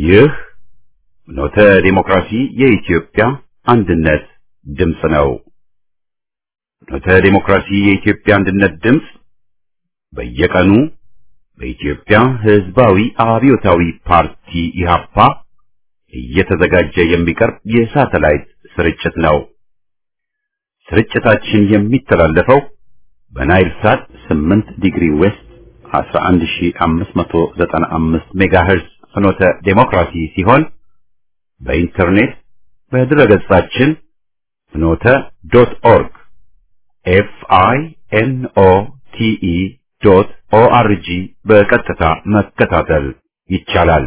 ይህ ኖተ ዲሞክራሲ የኢትዮጵያ አንድነት ድምፅ ነው። ኖተ ዲሞክራሲ የኢትዮጵያ አንድነት ድምፅ በየቀኑ በኢትዮጵያ ሕዝባዊ አብዮታዊ ፓርቲ ኢህአፓ እየተዘጋጀ የሚቀርብ የሳተላይት ስርጭት ነው። ስርጭታችን የሚተላለፈው በናይል ሳት 8 ዲግሪ ዌስት 11595 ሜጋሄርዝ ፍኖተ ዴሞክራሲ ሲሆን በኢንተርኔት በድረገጻችን ፍኖተ ዶት ኦርግ ኤፍ አይ ኤን ኦ ቲ ኢ ዶት ኦ አር ጂ በቀጥታ መከታተል ይቻላል።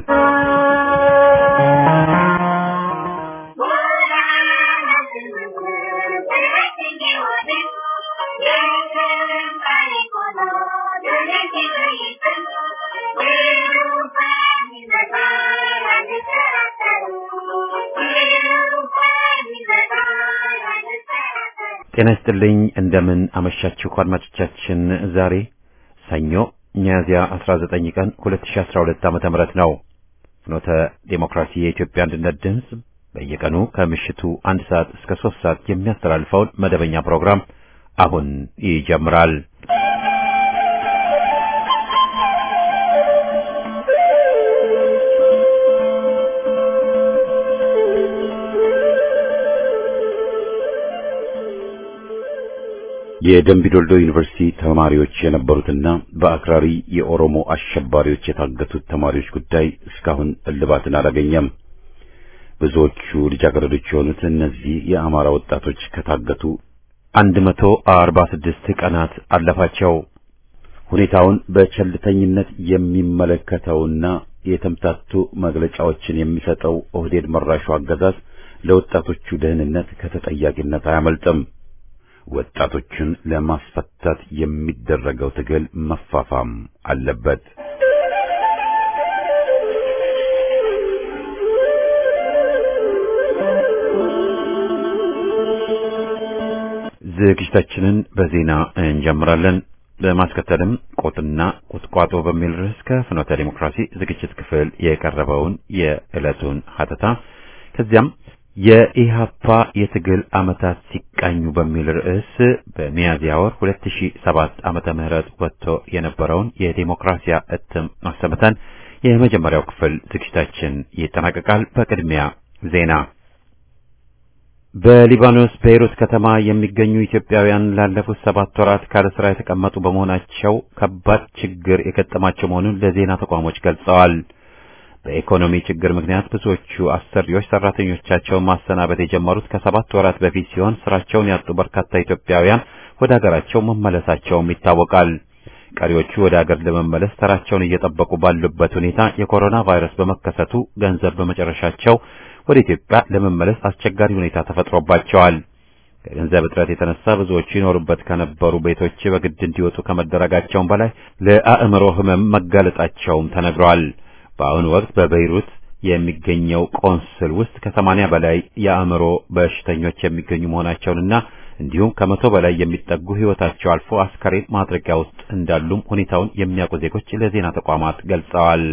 ጤና ይስጥልኝ። እንደምን አመሻችሁ አድማጮቻችን። ዛሬ ሰኞ ሚያዝያ 19 ቀን 2012 ዓመተ ምህረት ነው። ፍኖተ ዴሞክራሲ የኢትዮጵያ አንድነት ድምፅ በየቀኑ ከምሽቱ አንድ ሰዓት እስከ ሶስት ሰዓት የሚያስተላልፈውን መደበኛ ፕሮግራም አሁን ይጀምራል። የደምቢዶልዶ ዩኒቨርሲቲ ተማሪዎች የነበሩትና በአክራሪ የኦሮሞ አሸባሪዎች የታገቱት ተማሪዎች ጉዳይ እስካሁን እልባትን አላገኘም። ብዙዎቹ ልጃገረዶች የሆኑት እነዚህ የአማራ ወጣቶች ከታገቱ አንድ መቶ አርባ ስድስት ቀናት አለፋቸው። ሁኔታውን በቸልተኝነት የሚመለከተውና የተምታቱ መግለጫዎችን የሚሰጠው ኦህዴድ መራሹ አገዛዝ ለወጣቶቹ ደህንነት ከተጠያቂነት አያመልጥም። ወጣቶችን ለማስፈታት የሚደረገው ትግል መፋፋም አለበት። ዝግጅታችንን በዜና እንጀምራለን። በማስከተልም ቆጥና ቁጥቋጦ በሚል ርዕስ ከፍኖተ ዲሞክራሲ ዝግጅት ክፍል የቀረበውን የዕለቱን ሀተታ ከዚያም የኢሃፓ የትግል ዓመታት ሲቃኙ በሚል ርዕስ በሚያዝያ ወር 2007 ዓመተ ምህረት ወጥቶ የነበረውን የዲሞክራሲያ እትም አሰምተን የመጀመሪያው ክፍል ዝግጅታችን ይጠናቀቃል። በቅድሚያ ዜና። በሊባኖስ ቤይሩት ከተማ የሚገኙ ኢትዮጵያውያን ላለፉት ሰባት ወራት ካለ ስራ የተቀመጡ በመሆናቸው ከባድ ችግር የገጠማቸው መሆኑን ለዜና ተቋሞች ገልጸዋል። በኢኮኖሚ ችግር ምክንያት ብዙዎቹ አሰሪዎች ሰራተኞቻቸውን ማሰናበት የጀመሩት ከሰባት ወራት በፊት ሲሆን ስራቸውን ያጡ በርካታ ኢትዮጵያውያን ወደ ሀገራቸው መመለሳቸውም ይታወቃል። ቀሪዎቹ ወደ ሀገር ለመመለስ ተራቸውን እየጠበቁ ባሉበት ሁኔታ የኮሮና ቫይረስ በመከሰቱ ገንዘብ በመጨረሻቸው ወደ ኢትዮጵያ ለመመለስ አስቸጋሪ ሁኔታ ተፈጥሮባቸዋል። ከገንዘብ እጥረት የተነሳ ብዙዎቹ ይኖሩበት ከነበሩ ቤቶች በግድ እንዲወጡ ከመደረጋቸውም በላይ ለአእምሮ ሕመም መጋለጣቸውም ተነግሯል። በአሁኑ ወቅት በቤይሩት የሚገኘው ቆንስል ውስጥ ከሰማንያ በላይ የአእምሮ በሽተኞች የሚገኙ መሆናቸውንና እንዲሁም ከመቶ በላይ የሚጠጉ ሕይወታቸው አልፎ አስከሬን ማድረጊያ ውስጥ እንዳሉም ሁኔታውን የሚያውቁ ዜጎች ለዜና ተቋማት ገልጸዋል።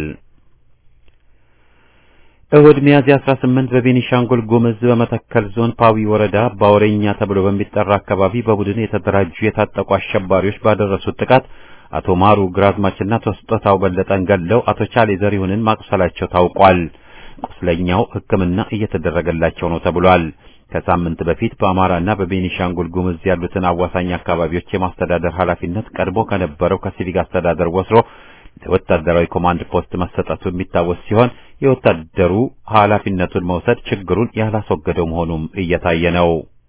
እሁድ ሚያዝያ 18 በቤኒሻንጉል ጉምዝ በመተከል ዞን ፓዊ ወረዳ ባወሬኛ ተብሎ በሚጠራ አካባቢ በቡድን የተደራጁ የታጠቁ አሸባሪዎች ባደረሱት ጥቃት አቶ ማሩ ግራዝማችና አቶ ስጦታው በለጠን ገለው አቶ ቻሌ ዘሪሁንን ማቁሰላቸው ታውቋል። ቁስለኛው ሕክምና እየተደረገላቸው ነው ተብሏል። ከሳምንት በፊት በአማራና በቤኒሻንጉል ጉምዝ ያሉትን አዋሳኝ አካባቢዎች የማስተዳደር ኃላፊነት ቀድሞ ከነበረው ከሲቪክ አስተዳደር ወስዶ ለወታደራዊ ኮማንድ ፖስት መሰጠቱ የሚታወስ ሲሆን የወታደሩ ኃላፊነቱን መውሰድ ችግሩን ያላስወገደው መሆኑም እየታየ ነው።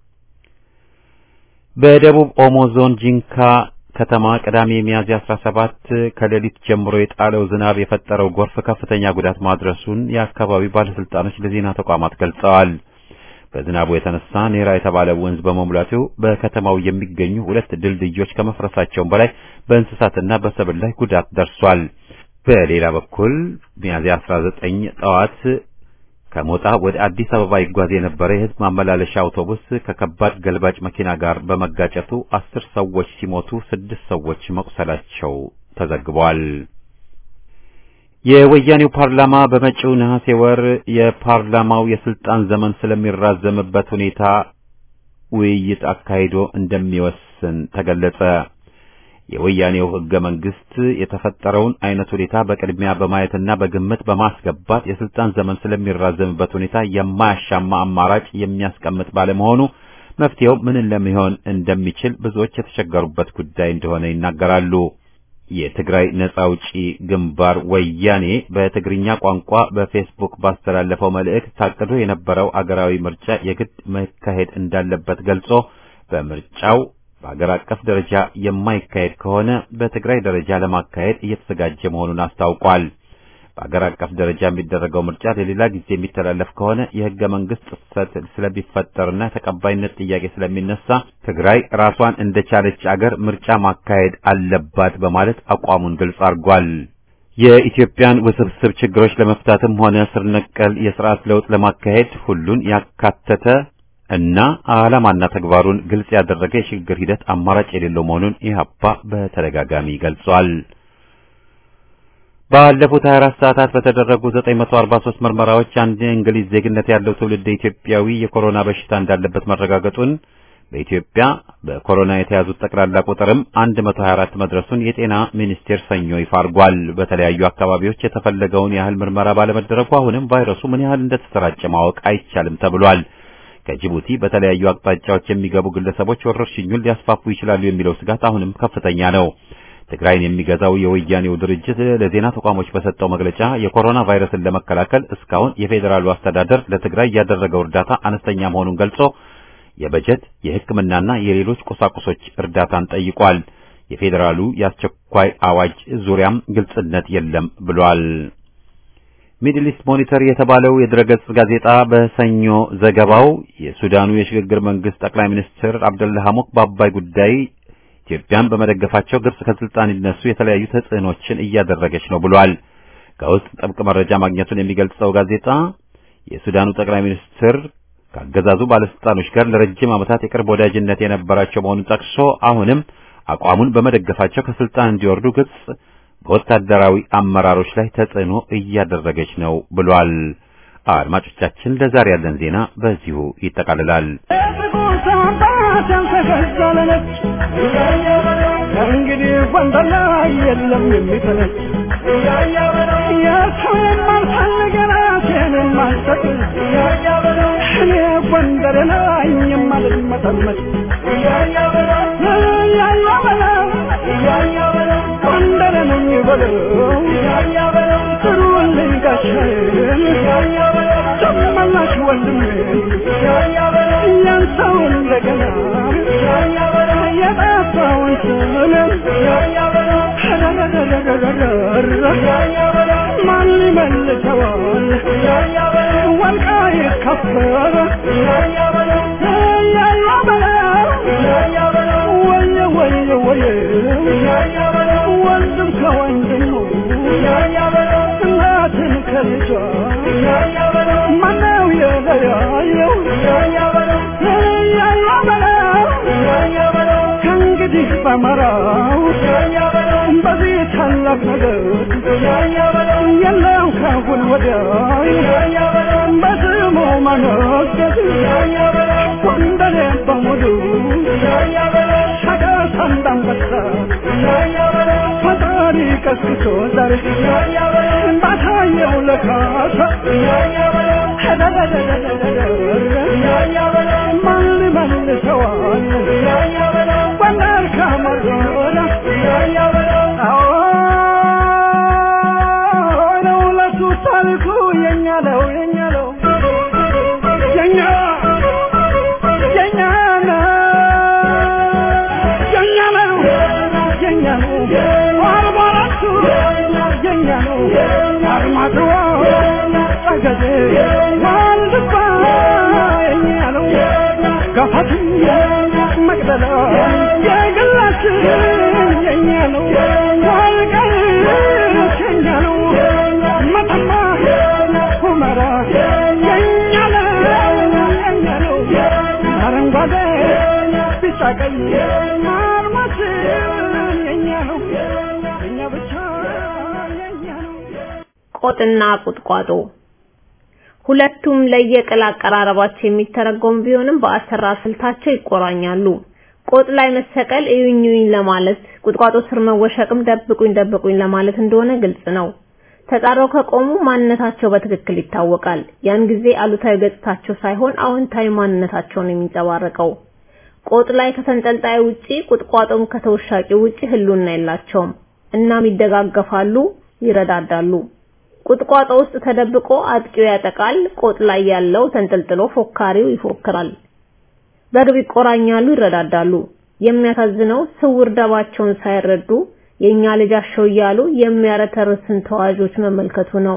በደቡብ ኦሞ ዞን ጂንካ ከተማ ቅዳሜ ሚያዝያ 17 ከሌሊት ጀምሮ የጣለው ዝናብ የፈጠረው ጎርፍ ከፍተኛ ጉዳት ማድረሱን የአካባቢው ባለስልጣኖች ለዜና ተቋማት ገልጸዋል። በዝናቡ የተነሳ ኔራ የተባለ ወንዝ በመሙላቱ በከተማው የሚገኙ ሁለት ድልድዮች ከመፍረሳቸውም በላይ በእንስሳትና በሰብል ላይ ጉዳት ደርሷል። በሌላ በኩል ሚያዝያ 19 ጠዋት ከሞጣ ወደ አዲስ አበባ ይጓዝ የነበረ የሕዝብ ማመላለሻ አውቶቡስ ከከባድ ገልባጭ መኪና ጋር በመጋጨቱ አስር ሰዎች ሲሞቱ ስድስት ሰዎች መቁሰላቸው ተዘግቧል። የወያኔው ፓርላማ በመጪው ነሐሴ ወር የፓርላማው የስልጣን ዘመን ስለሚራዘምበት ሁኔታ ውይይት አካሂዶ እንደሚወስን ተገለጸ። የወያኔው ሕገ መንግስት የተፈጠረውን አይነት ሁኔታ በቅድሚያ በማየትና በግምት በማስገባት የስልጣን ዘመን ስለሚራዘምበት ሁኔታ የማያሻማ አማራጭ የሚያስቀምጥ ባለመሆኑ መፍትሄው ምን ለሚሆን እንደሚችል ብዙዎች የተቸገሩበት ጉዳይ እንደሆነ ይናገራሉ። የትግራይ ነጻ አውጪ ግንባር ወያኔ በትግርኛ ቋንቋ በፌስቡክ ባስተላለፈው መልእክት ታቅዶ የነበረው አገራዊ ምርጫ የግድ መካሄድ እንዳለበት ገልጾ በምርጫው በአገር አቀፍ ደረጃ የማይካሄድ ከሆነ በትግራይ ደረጃ ለማካሄድ እየተዘጋጀ መሆኑን አስታውቋል። በአገር አቀፍ ደረጃ የሚደረገው ምርጫ ለሌላ ጊዜ የሚተላለፍ ከሆነ የህገ መንግስት ጥሰት ስለሚፈጠርና ተቀባይነት ጥያቄ ስለሚነሳ ትግራይ ራሷን እንደቻለች አገር ምርጫ ማካሄድ አለባት በማለት አቋሙን ግልጽ አድርጓል። የኢትዮጵያን ውስብስብ ችግሮች ለመፍታትም ሆነ ስር ነቀል የስርዓት ለውጥ ለማካሄድ ሁሉን ያካተተ እና ዓላማና ተግባሩን ግልጽ ያደረገ የሽግግር ሂደት አማራጭ የሌለው መሆኑን ኢህአፓ በተደጋጋሚ ገልጿል። ባለፉት 24 ሰዓታት በተደረጉ 943 ምርመራዎች አንድ የእንግሊዝ ዜግነት ያለው ትውልድ ኢትዮጵያዊ የኮሮና በሽታ እንዳለበት መረጋገጡን በኢትዮጵያ በኮሮና የተያዙት ጠቅላላ ቁጥርም 124 መድረሱን የጤና ሚኒስቴር ሰኞ ይፋ አድርጓል። በተለያዩ አካባቢዎች የተፈለገውን ያህል ምርመራ ባለመደረጉ አሁንም ቫይረሱ ምን ያህል እንደተሰራጨ ማወቅ አይቻልም ተብሏል። ከጅቡቲ በተለያዩ አቅጣጫዎች የሚገቡ ግለሰቦች ወረርሽኙን ሊያስፋፉ ይችላሉ የሚለው ስጋት አሁንም ከፍተኛ ነው። ትግራይን የሚገዛው የወያኔው ድርጅት ለዜና ተቋሞች በሰጠው መግለጫ የኮሮና ቫይረስን ለመከላከል እስካሁን የፌዴራሉ አስተዳደር ለትግራይ ያደረገው እርዳታ አነስተኛ መሆኑን ገልጾ የበጀት የሕክምናና የሌሎች ቁሳቁሶች እርዳታን ጠይቋል። የፌዴራሉ የአስቸኳይ አዋጅ ዙሪያም ግልጽነት የለም ብሏል። ሚድል ኢስት ሞኒተር የተባለው የድረገጽ ጋዜጣ በሰኞ ዘገባው የሱዳኑ የሽግግር መንግስት ጠቅላይ ሚኒስትር አብደላ ሐሙክ በአባይ ጉዳይ ኢትዮጵያን በመደገፋቸው ግብጽ ከስልጣን ሊነሱ የተለያዩ ተጽዕኖችን እያደረገች ነው ብሏል። ከውስጥ ጥብቅ መረጃ ማግኘቱን የሚገልጸው ጋዜጣ የሱዳኑ ጠቅላይ ሚኒስትር ከአገዛዙ ባለስልጣኖች ጋር ለረጅም ዓመታት የቅርብ ወዳጅነት የነበራቸው መሆኑን ጠቅሶ አሁንም አቋሙን በመደገፋቸው ከስልጣን እንዲወርዱ ግብጽ በወታደራዊ አመራሮች ላይ ተጽዕኖ እያደረገች ነው ብሏል። አድማጮቻችን፣ ለዛሬ ያለን ዜና በዚሁ ይጠቃልላል። እንግዲህ ጎንደር ላይ የለም የሚተነች የሰው የማልፈልግ ራሴን የማልሰጥ እኔ ጎንደር ላይ የማልመጠመጥ ጎንደር ነኝ በለው ጥሩልኝ ጋሻዬን ጨመላሽ ወንድሜን ያን ሰው እንደገና የጠፋውን ስምንም ማን ይመልሰዋል? ወልቃይት ከበረ ወየ ወየ ወየ ወንድም ከወንድሙ እናትን ከልጇ ማነው የለያየው? ከእንግዲህ በመራው በዚህ ታላቅ ነገር የለም ካሁን ወዲያ በስሙ መነገድ ጎንደሬ በሙሉ ሸቀጥ እንዳንበሳ ፈጣሪ ቀስቅሶ ዛሬ ባታየው ለካሳ ማን መልሰዋል ጎንደር ከመርዶና ነው ለሱ ታሪኩ የኛ ነው የኛ ነው የኛ የኛ ነው የኛ ነው የኛ ነው አርባ አራቱ የኛ ነው አርማድዋ ጠገዴ ዋልድባ የኛ ነው ገፋት መቅደላ የግላችን የኛ ነው ወልቃይት የኛ ነው መተማ ሁመራ የኛ ነው የኛ ነው አረንጓዴ ቢጫ ቀይ አርማችን የኛ ነው የኛ ብቻ የኛ ነው ቆጥና ቁጥቋጦ ሁለቱም ለየቅል አቀራረባቸው የሚተረጎም ቢሆንም በአሰራር ስልታቸው ይቆራኛሉ። ቆጥ ላይ መሰቀል እዩኝኝ ለማለት፣ ቁጥቋጦ ስር መወሸቅም ደብቁኝ ደብቁኝ ለማለት እንደሆነ ግልጽ ነው። ተጣራው ከቆሙ ማንነታቸው በትክክል ይታወቃል። ያን ጊዜ አሉታዊ ገጽታቸው ሳይሆን አዎንታዊ ማንነታቸውን የሚንጸባረቀው። ቆጥ ላይ ከተንጠልጣይ ውጪ ቁጥቋጦም ከተወሻቂ ውጪ ህልውና የላቸውም። እናም ይደጋገፋሉ፣ ይረዳዳሉ። ቁጥቋጦ ውስጥ ተደብቆ አጥቂው ያጠቃል፣ ቆጥ ላይ ያለው ተንጠልጥሎ ፎካሪው ይፎክራል። በግብ ይቆራኛሉ፣ ይረዳዳሉ። የሚያሳዝነው ስውር ደባቸውን ሳይረዱ የኛ ልጃቸው እያሉ የሚያረተርስን ተዋዦች መመልከቱ ነው።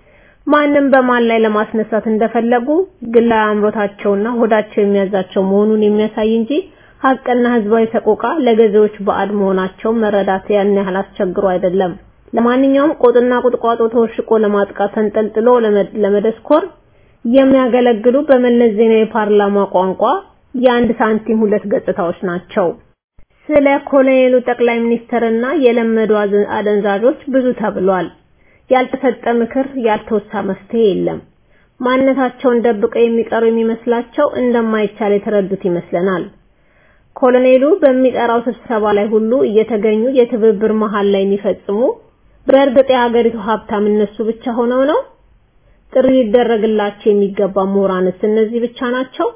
ማንም በማን ላይ ለማስነሳት እንደፈለጉ ግላዊ አምሮታቸውና ሆዳቸው የሚያዛቸው መሆኑን የሚያሳይ እንጂ ሀቅና ህዝባዊ ሰቆቃ ለገዢዎች ባዕድ መሆናቸው መረዳት ያን ያህል አስቸግሮ አይደለም። ለማንኛውም ቆጥና ቁጥቋጦ ተወሽቆ ለማጥቃት ተንጠልጥሎ ለመደስኮር የሚያገለግሉ በመለስ ዜናዊ ፓርላማ ቋንቋ የአንድ ሳንቲም ሁለት ገጽታዎች ናቸው። ስለ ኮሎኔሉ ጠቅላይ ሚኒስትርና የለመዱ አደንዛዦች ብዙ ተብሏል። ያልተሰጠ ምክር፣ ያልተወሳ መፍትሄ የለም። ማንነታቸውን ደብቀው የሚቀሩ የሚመስላቸው እንደማይቻል የተረዱት ይመስለናል። ኮሎኔሉ በሚጠራው ስብሰባ ላይ ሁሉ እየተገኙ የትብብር መሃል ላይ የሚፈጽሙ በእርግጥ የሀገሪቱ ሀብታም እነሱ ብቻ ሆነው ነው? ጥሪ ሊደረግላቸው የሚገባ ምሁራንስ እነዚህ ብቻ ናቸው?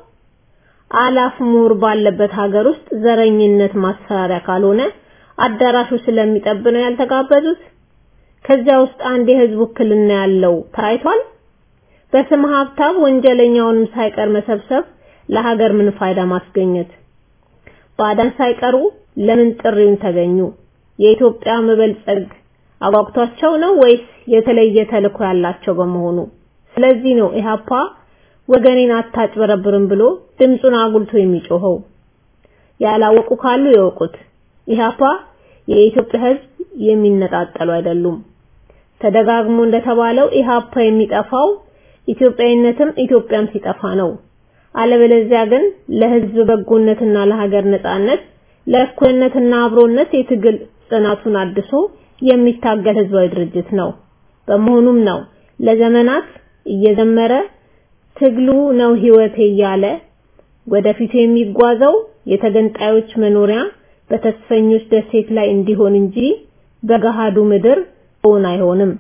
አላፍ ምሁር ባለበት ሀገር ውስጥ ዘረኝነት ማስፈራሪያ ካልሆነ አዳራሹ ስለሚጠብ ነው ያልተጋበዙት። ከዚያ ውስጥ አንድ የህዝብ ውክልና ያለው ታይቷል። በስም ሀብታም ወንጀለኛውንም ሳይቀር መሰብሰብ ለሀገር ምን ፋይዳ ማስገኘት? ባዳን ሳይቀሩ ለምን ጥሪውን ተገኙ? የኢትዮጵያ መበልጸግ አጓግቷቸው ነው ወይስ የተለየ ተልዕኮ ያላቸው በመሆኑ? ስለዚህ ነው ኢህአፓ ወገኔን አታጭበረብርም ብሎ ድምፁን አጉልቶ የሚጮኸው። ያላወቁ ካሉ ይወቁት። ኢህአፓ የኢትዮጵያ ህዝብ የሚነጣጠሉ አይደሉም። ተደጋግሞ እንደተባለው ኢህአፓ የሚጠፋው ኢትዮጵያዊነትም ኢትዮጵያም ሲጠፋ ነው። አለበለዚያ ግን ለህዝብ በጎነትና ለሀገር ነጻነት ለእኩልነትና አብሮነት የትግል ጽናቱን አድሶ የሚታገል ህዝባዊ ድርጅት ነው። በመሆኑም ነው ለዘመናት እየዘመረ ትግሉ ነው ህይወቴ እያለ ወደፊት የሚጓዘው የተገንጣዮች መኖሪያ በተስፈኞች ደሴት ላይ እንዲሆን እንጂ በገሃዱ ምድር እውን አይሆንም።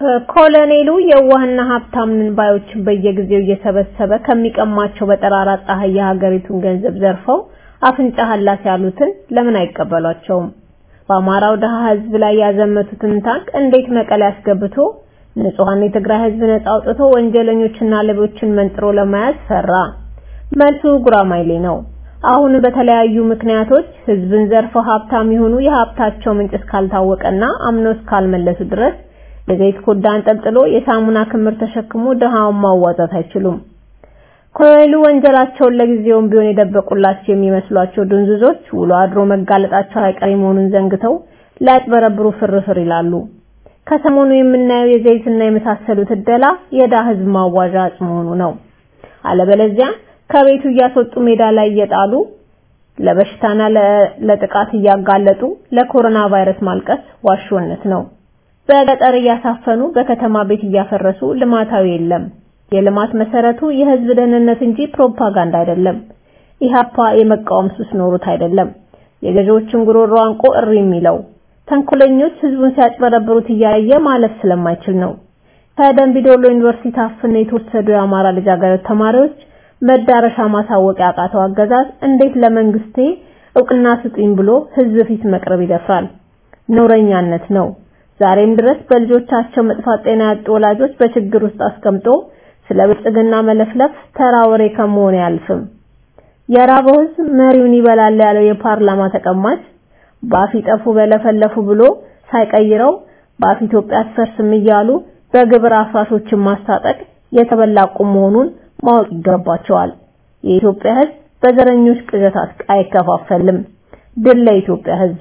ኮሎኔሉ የዋህና ሀብታም ነን ባዮችን በየጊዜው እየሰበሰበ ከሚቀማቸው በጠራራ ፀሐይ የሀገሪቱን ገንዘብ ዘርፈው አፍንጫ ሀላስ ያሉትን ለምን አይቀበሏቸውም? በአማራው ደሃ ህዝብ ላይ ያዘመቱትን ታንክ እንዴት መቀሌ አስገብቶ ንጹሃን የትግራይ ህዝብ ነጻ አውጥቶ ወንጀለኞችና ሌቦችን መንጥሮ ለመያዝ ሰራ? መልሱ ጉራማይሌ ነው። አሁን በተለያዩ ምክንያቶች ህዝብን ዘርፈው ሀብታም የሆኑ የሀብታቸው ምንጭ እስካልታወቀና አምነው እስካልመለሱ ድረስ የዘይት ኮዳ አንጠልጥሎ የሳሙና ክምር ተሸክሞ ድሃውን ማዋጣት አይችሉም። ኮሎኔሉ ወንጀላቸውን ለጊዜውም ቢሆን የደበቁላቸው የሚመስሏቸው ድንዝዞች ውሎ አድሮ መጋለጣቸው አይቀሬ መሆኑን ዘንግተው ላያጭበረብሩ ፍርፍር ይላሉ። ከሰሞኑ የምናየው የዘይትና የመሳሰሉት እደላ የዳ ህዝብ ማዋዣ አጽ መሆኑ ነው። አለበለዚያ ከቤቱ እያስወጡ ሜዳ ላይ እየጣሉ ለበሽታና ለጥቃት እያጋለጡ ለኮሮና ቫይረስ ማልቀስ ዋሾነት ነው። በገጠር እያሳፈኑ በከተማ ቤት እያፈረሱ ልማታዊ የለም። የልማት መሰረቱ የህዝብ ደህንነት እንጂ ፕሮፓጋንዳ አይደለም። ኢሃፓ የመቃወም ሱስ ኖሩት አይደለም። የገዢዎችን ጉሮሮ አንቆ እሪ የሚለው ተንኮለኞች ህዝቡን ሲያጭበረብሩት እያየ ማለፍ ስለማይችል ነው። ከደምቢዶሎ ዩኒቨርሲቲ ታፍነው የተወሰዱ የአማራ ልጃገረድ ተማሪዎች መዳረሻ ማሳወቅ ያቃተው አገዛዝ እንዴት ለመንግስቴ እውቅና ስጡኝ ብሎ ህዝብ ፊት መቅረብ ይደፍራል? ነውረኛነት ነው። ዛሬም ድረስ በልጆቻቸው መጥፋት ጤና ያጡ ወላጆች በችግር ውስጥ አስቀምጦ ስለ ብልጽግና መለፍለፍ ተራ ወሬ ከመሆን አያልፍም። የራበው ህዝብ መሪውን ይበላል ያለው የፓርላማ ተቀማጭ ባፍ ይጠፉ በለፈለፉ ብሎ ሳይቀይረው ባፍ ኢትዮጵያ አትፈርስም እያሉ በግብር አፍራሾችን ማስታጠቅ የተበላ ቁም መሆኑን ማወቅ ይገባቸዋል። የኢትዮጵያ ህዝብ በዘረኞች ቅዠት አይከፋፈልም። ድል ለኢትዮጵያ ህዝብ!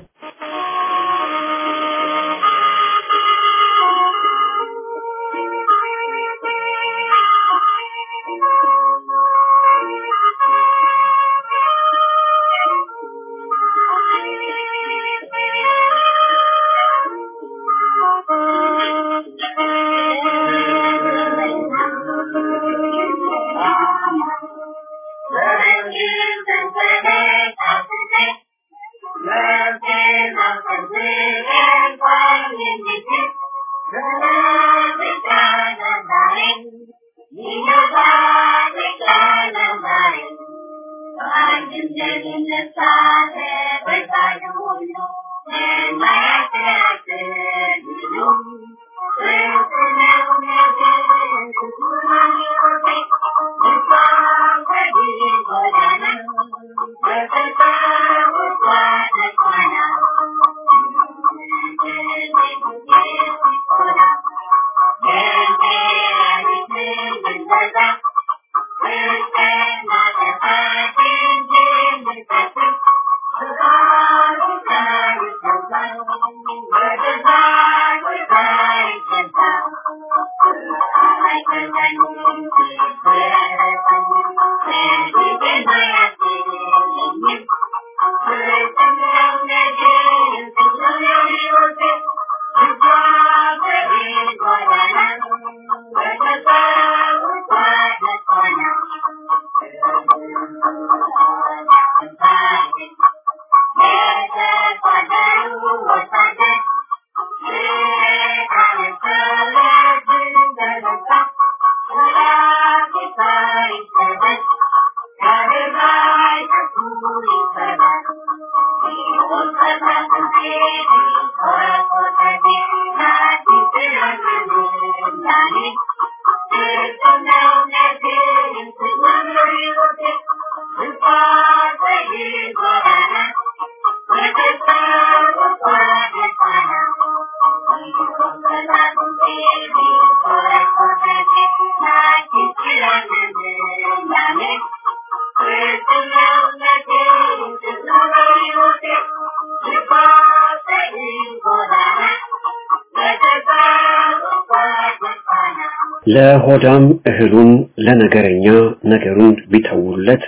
ለሆዳም እህሉን ለነገረኛ ነገሩን ቢተውለት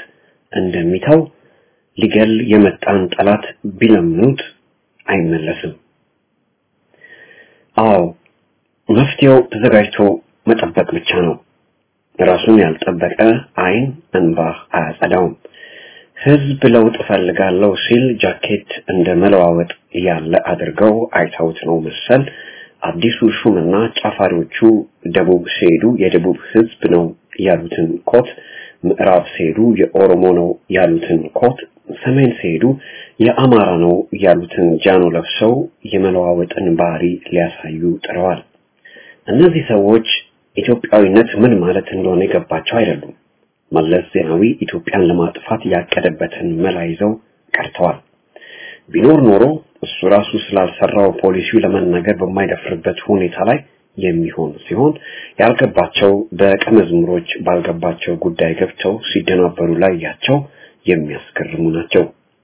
እንደሚተው ሊገል የመጣን ጠላት ቢለምኑት አይመለስም። አዎ መፍትሄው ተዘጋጅቶ መጠበቅ ብቻ ነው። ራሱን ያልጠበቀ አይን እንባ አያጸዳውም። ህዝብ ለውጥ እፈልጋለሁ ሲል ጃኬት እንደ መለዋወጥ ያለ አድርገው አይተውት ነው መሰል አዲሱ ሹምና ጫፋሪዎቹ ደቡብ ሲሄዱ የደቡብ ህዝብ ነው ያሉትን ኮት፣ ምዕራብ ሲሄዱ የኦሮሞ ነው ያሉትን ኮት፣ ሰሜን ሲሄዱ የአማራ ነው ያሉትን ጃኖ ለብሰው የመለዋወጥን ባህሪ ሊያሳዩ ጥረዋል። እነዚህ ሰዎች ኢትዮጵያዊነት ምን ማለት እንደሆነ የገባቸው አይደሉም። መለስ ዜናዊ ኢትዮጵያን ለማጥፋት ያቀደበትን መላ ይዘው ቀርተዋል። ቢኖር ኖሮ እሱ ራሱ ስላልሰራው ፖሊሲው ለመናገር በማይደፍርበት ሁኔታ ላይ የሚሆን ሲሆን ያልገባቸው ደቀ መዝሙሮች ባልገባቸው ጉዳይ ገብተው ሲደናበሩ ላይ ያቸው የሚያስገርሙ ናቸው።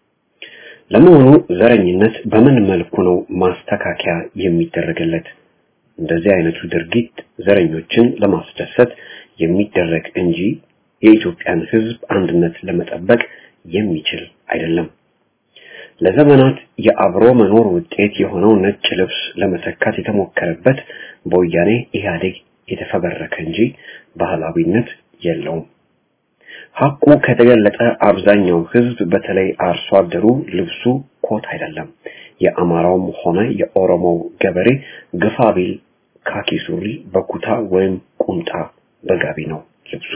ለመሆኑ ዘረኝነት በምን መልኩ ነው ማስተካከያ የሚደረግለት? እንደዚህ አይነቱ ድርጊት ዘረኞችን ለማስደሰት የሚደረግ እንጂ የኢትዮጵያን ሕዝብ አንድነት ለመጠበቅ የሚችል አይደለም። ለዘመናት የአብሮ መኖር ውጤት የሆነው ነጭ ልብስ ለመተካት የተሞከረበት በወያኔ ኢህአዴግ የተፈበረከ እንጂ ባህላዊነት የለውም። ሐቁ ከተገለጠ አብዛኛው ህዝብ በተለይ አርሶ አደሩ ልብሱ ኮት አይደለም። የአማራውም ሆነ የኦሮሞው ገበሬ ግፋ ቢል ካኪ ሱሪ በኩታ ወይም ቁምጣ በጋቢ ነው ልብሱ።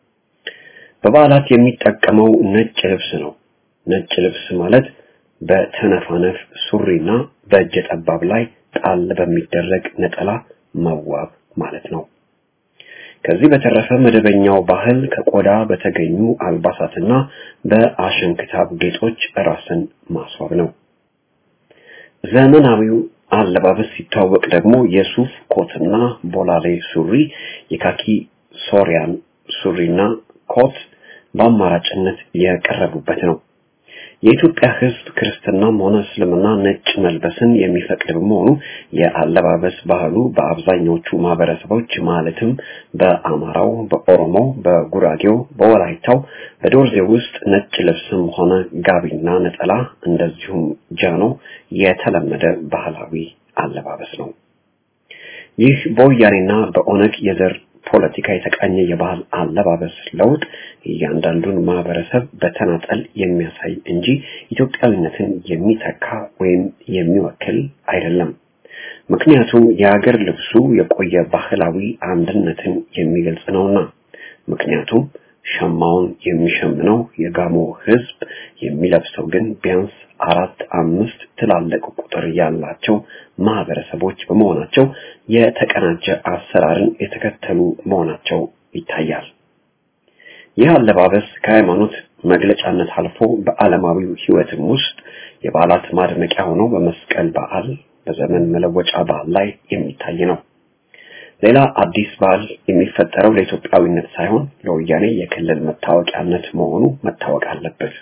በበዓላት የሚጠቀመው ነጭ ልብስ ነው። ነጭ ልብስ ማለት በተነፋነፍ ሱሪና በእጀ ጠባብ ላይ ጣል በሚደረግ ነጠላ መዋብ ማለት ነው። ከዚህ በተረፈ መደበኛው ባህል ከቆዳ በተገኙ አልባሳትና በአሸንክታብ ጌጦች ራስን ማስዋብ ነው። ዘመናዊው አለባበስ ሲታወቅ ደግሞ የሱፍ ኮትና ቦላሌ ሱሪ፣ የካኪ ሶሪያን ሱሪና ኮት በአማራጭነት የቀረቡበት ነው። የኢትዮጵያ ሕዝብ ክርስትናም ሆነ እስልምና ነጭ መልበስን የሚፈቅድ በመሆኑ የአለባበስ ባህሉ በአብዛኞቹ ማህበረሰቦች ማለትም በአማራው፣ በኦሮሞው፣ በጉራጌው፣ በወላይታው፣ በዶርዜ ውስጥ ነጭ ልብስም ሆነ ጋቢና ነጠላ እንደዚሁም ጃኖ የተለመደ ባህላዊ አለባበስ ነው። ይህ በወያኔና በኦነግ የዘር ፖለቲካ የተቃኘ የባህል አለባበስ ለውጥ እያንዳንዱን ማህበረሰብ በተናጠል የሚያሳይ እንጂ ኢትዮጵያዊነትን የሚተካ ወይም የሚወክል አይደለም። ምክንያቱም የሀገር ልብሱ የቆየ ባህላዊ አንድነትን የሚገልጽ ነውና። ምክንያቱም ሸማውን የሚሸምነው የጋሞ ህዝብ የሚለብሰው ግን ቢያንስ አራት አምስት ትላልቅ ቁጥር ያላቸው ማህበረሰቦች በመሆናቸው የተቀናጀ አሰራርን የተከተሉ መሆናቸው ይታያል። ይህ አለባበስ ከሃይማኖት መግለጫነት አልፎ በዓለማዊው ህይወትም ውስጥ የበዓላት ማድመቂያ ሆኖ በመስቀል በዓል፣ በዘመን መለወጫ በዓል ላይ የሚታይ ነው። ሌላ አዲስ በዓል የሚፈጠረው ለኢትዮጵያዊነት ሳይሆን ለወያኔ የክልል መታወቂያነት መሆኑ መታወቅ አለበት።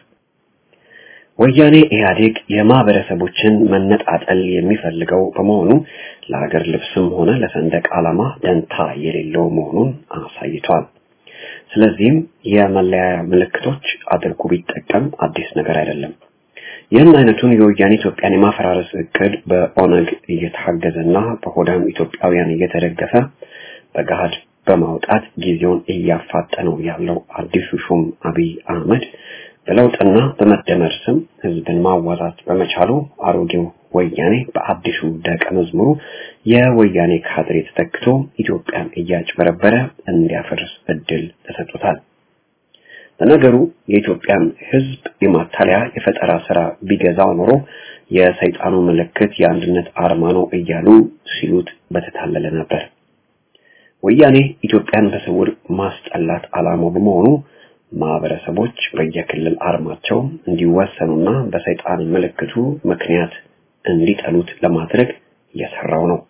ወያኔ ኢህአዴግ የማህበረሰቦችን መነጣጠል የሚፈልገው በመሆኑ ለሀገር ልብስም ሆነ ለሰንደቅ ዓላማ ደንታ የሌለው መሆኑን አሳይቷል። ስለዚህም የመለያያ ምልክቶች አድርጎ ቢጠቀም አዲስ ነገር አይደለም። ይህን አይነቱን የወያኔ ኢትዮጵያን የማፈራረስ እቅድ በኦነግ እየታገዘና በሆዳም ኢትዮጵያውያን እየተደገፈ በገሃድ በማውጣት ጊዜውን እያፋጠነው ያለው አዲሱ ሹም አብይ አህመድ በለውጥና በመደመር ስም ህዝብን ማዋዛት በመቻሉ አሮጌው ወያኔ በአዲሱ ደቀ መዝሙሩ የወያኔ ካድሬ ተተክቶ ኢትዮጵያን እያጭበረበረ እንዲያፈርስ እድል ተሰጥቶታል። ለነገሩ የኢትዮጵያን ህዝብ የማታለያ የፈጠራ ስራ ቢገዛው ኖሮ የሰይጣኑ ምልክት የአንድነት አርማ ነው እያሉ ሲሉት በተታለለ ነበር። ወያኔ ኢትዮጵያን በስውር ማስጠላት ዓላማው በመሆኑ ማህበረሰቦች በየክልል አርማቸው እንዲወሰኑና በሰይጣን ምልክቱ ምክንያት እንዲጠሉት ለማድረግ እየሰራው ነው።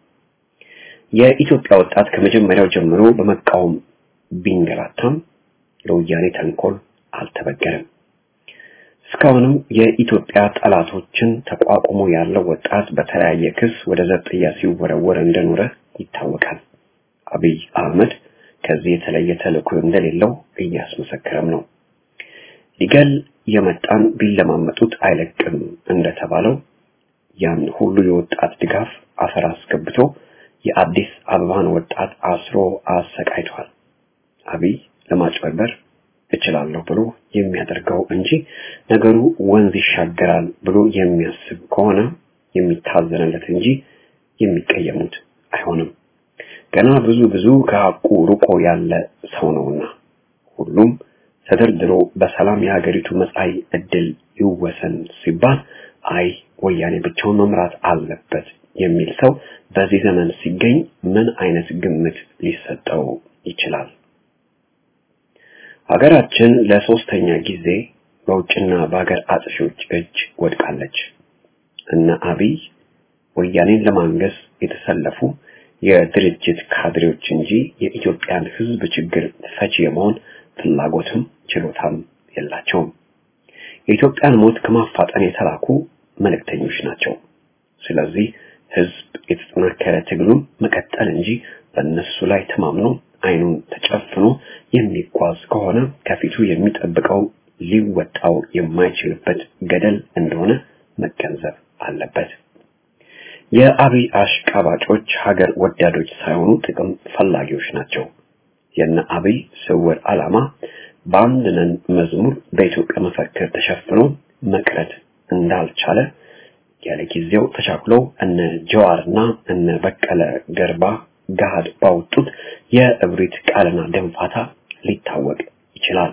የኢትዮጵያ ወጣት ከመጀመሪያው ጀምሮ በመቃወም ቢንገላታም ለወያኔ ተንኮል አልተበገረም። እስካሁንም የኢትዮጵያ ጠላቶችን ተቋቁሞ ያለው ወጣት በተለያየ ክስ ወደ ዘብጥያ ሲወረወር እንደኖረ ይታወቃል። አብይ አህመድ ከዚህ የተለየ ተልዕኮ እንደሌለው እያስመሰከረም ነው። ሊገል የመጣን ቢለማመጡት አይለቅም እንደተባለው ያን ሁሉ የወጣት ድጋፍ አፈር አስገብቶ የአዲስ አበባን ወጣት አስሮ አሰቃይቷል። አብይ ለማጭበርበር እችላለሁ ብሎ የሚያደርገው እንጂ ነገሩ ወንዝ ይሻገራል ብሎ የሚያስብ ከሆነ የሚታዘንለት እንጂ የሚቀየሙት አይሆንም። ገና ብዙ ብዙ ከሐቁ ርቆ ያለ ሰው ነውና ሁሉም ተደርድሮ በሰላም የሀገሪቱ መጻኢ ዕድል ይወሰን ሲባል አይ ወያኔ ብቻውን መምራት አለበት የሚል ሰው በዚህ ዘመን ሲገኝ ምን አይነት ግምት ሊሰጠው ይችላል? ሀገራችን ለሶስተኛ ጊዜ በውጭና በሀገር አጥፊዎች እጅ ወድቃለች። እነ አብይ ወያኔን ለማንገስ የተሰለፉ የድርጅት ካድሬዎች እንጂ የኢትዮጵያን ሕዝብ ችግር ፈቺ የመሆን ፍላጎትም ችሎታም የላቸውም። የኢትዮጵያን ሞት ከማፋጠን የተላኩ መልእክተኞች ናቸው። ስለዚህ ሕዝብ የተጠናከረ ትግሉን መቀጠል እንጂ በእነሱ ላይ ተማምኖ አይኑን ተጨፍኖ የሚጓዝ ከሆነ ከፊቱ የሚጠብቀው ሊወጣው የማይችልበት ገደል እንደሆነ መገንዘብ አለበት። የአብይ አሽቃባጮች ሀገር ወዳዶች ሳይሆኑ ጥቅም ፈላጊዎች ናቸው። የነ አብይ ስውር ዓላማ በአንድ ነን መዝሙር በኢትዮጵያ መፈክር ተሸፍኖ መቅረት እንዳልቻለ ያለ ጊዜው ተቻኩለው እነ ጀዋርና እነ በቀለ ገርባ ገሃድ ባወጡት የእብሪት ቃልና ደንፋታ ሊታወቅ ይችላል።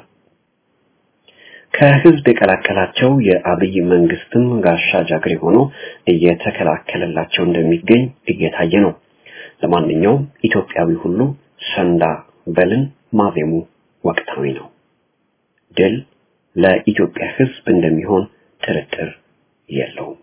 ከህዝብ የቀላቀላቸው የአብይ መንግስትም ጋሻ ጃግሬ ሆኖ እየተከላከለላቸው እንደሚገኝ እየታየ ነው። ለማንኛውም ኢትዮጵያዊ ሁሉ ሰንዳ በልን ማዜሙ ወቅታዊ ነው። ድል ለኢትዮጵያ ህዝብ እንደሚሆን ጥርጥር የለውም።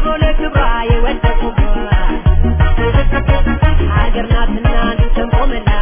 ሀገር ናትና እንድትቆምላት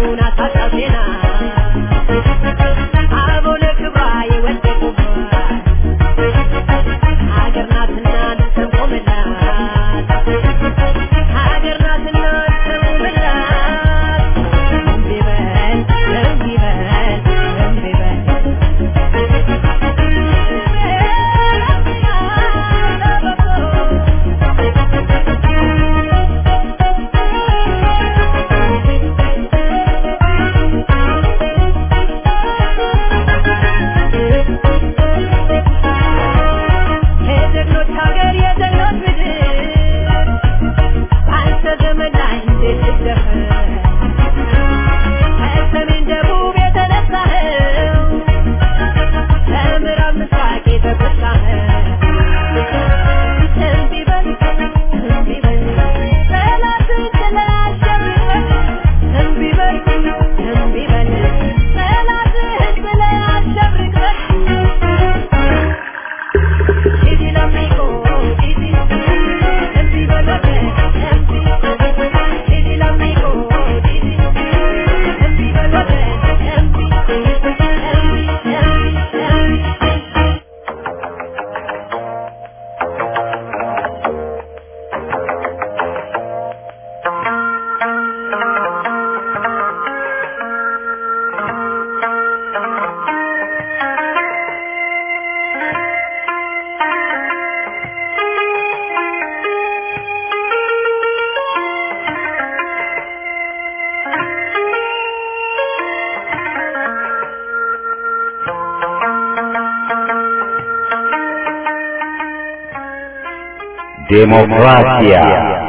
ዴሞክራሲያ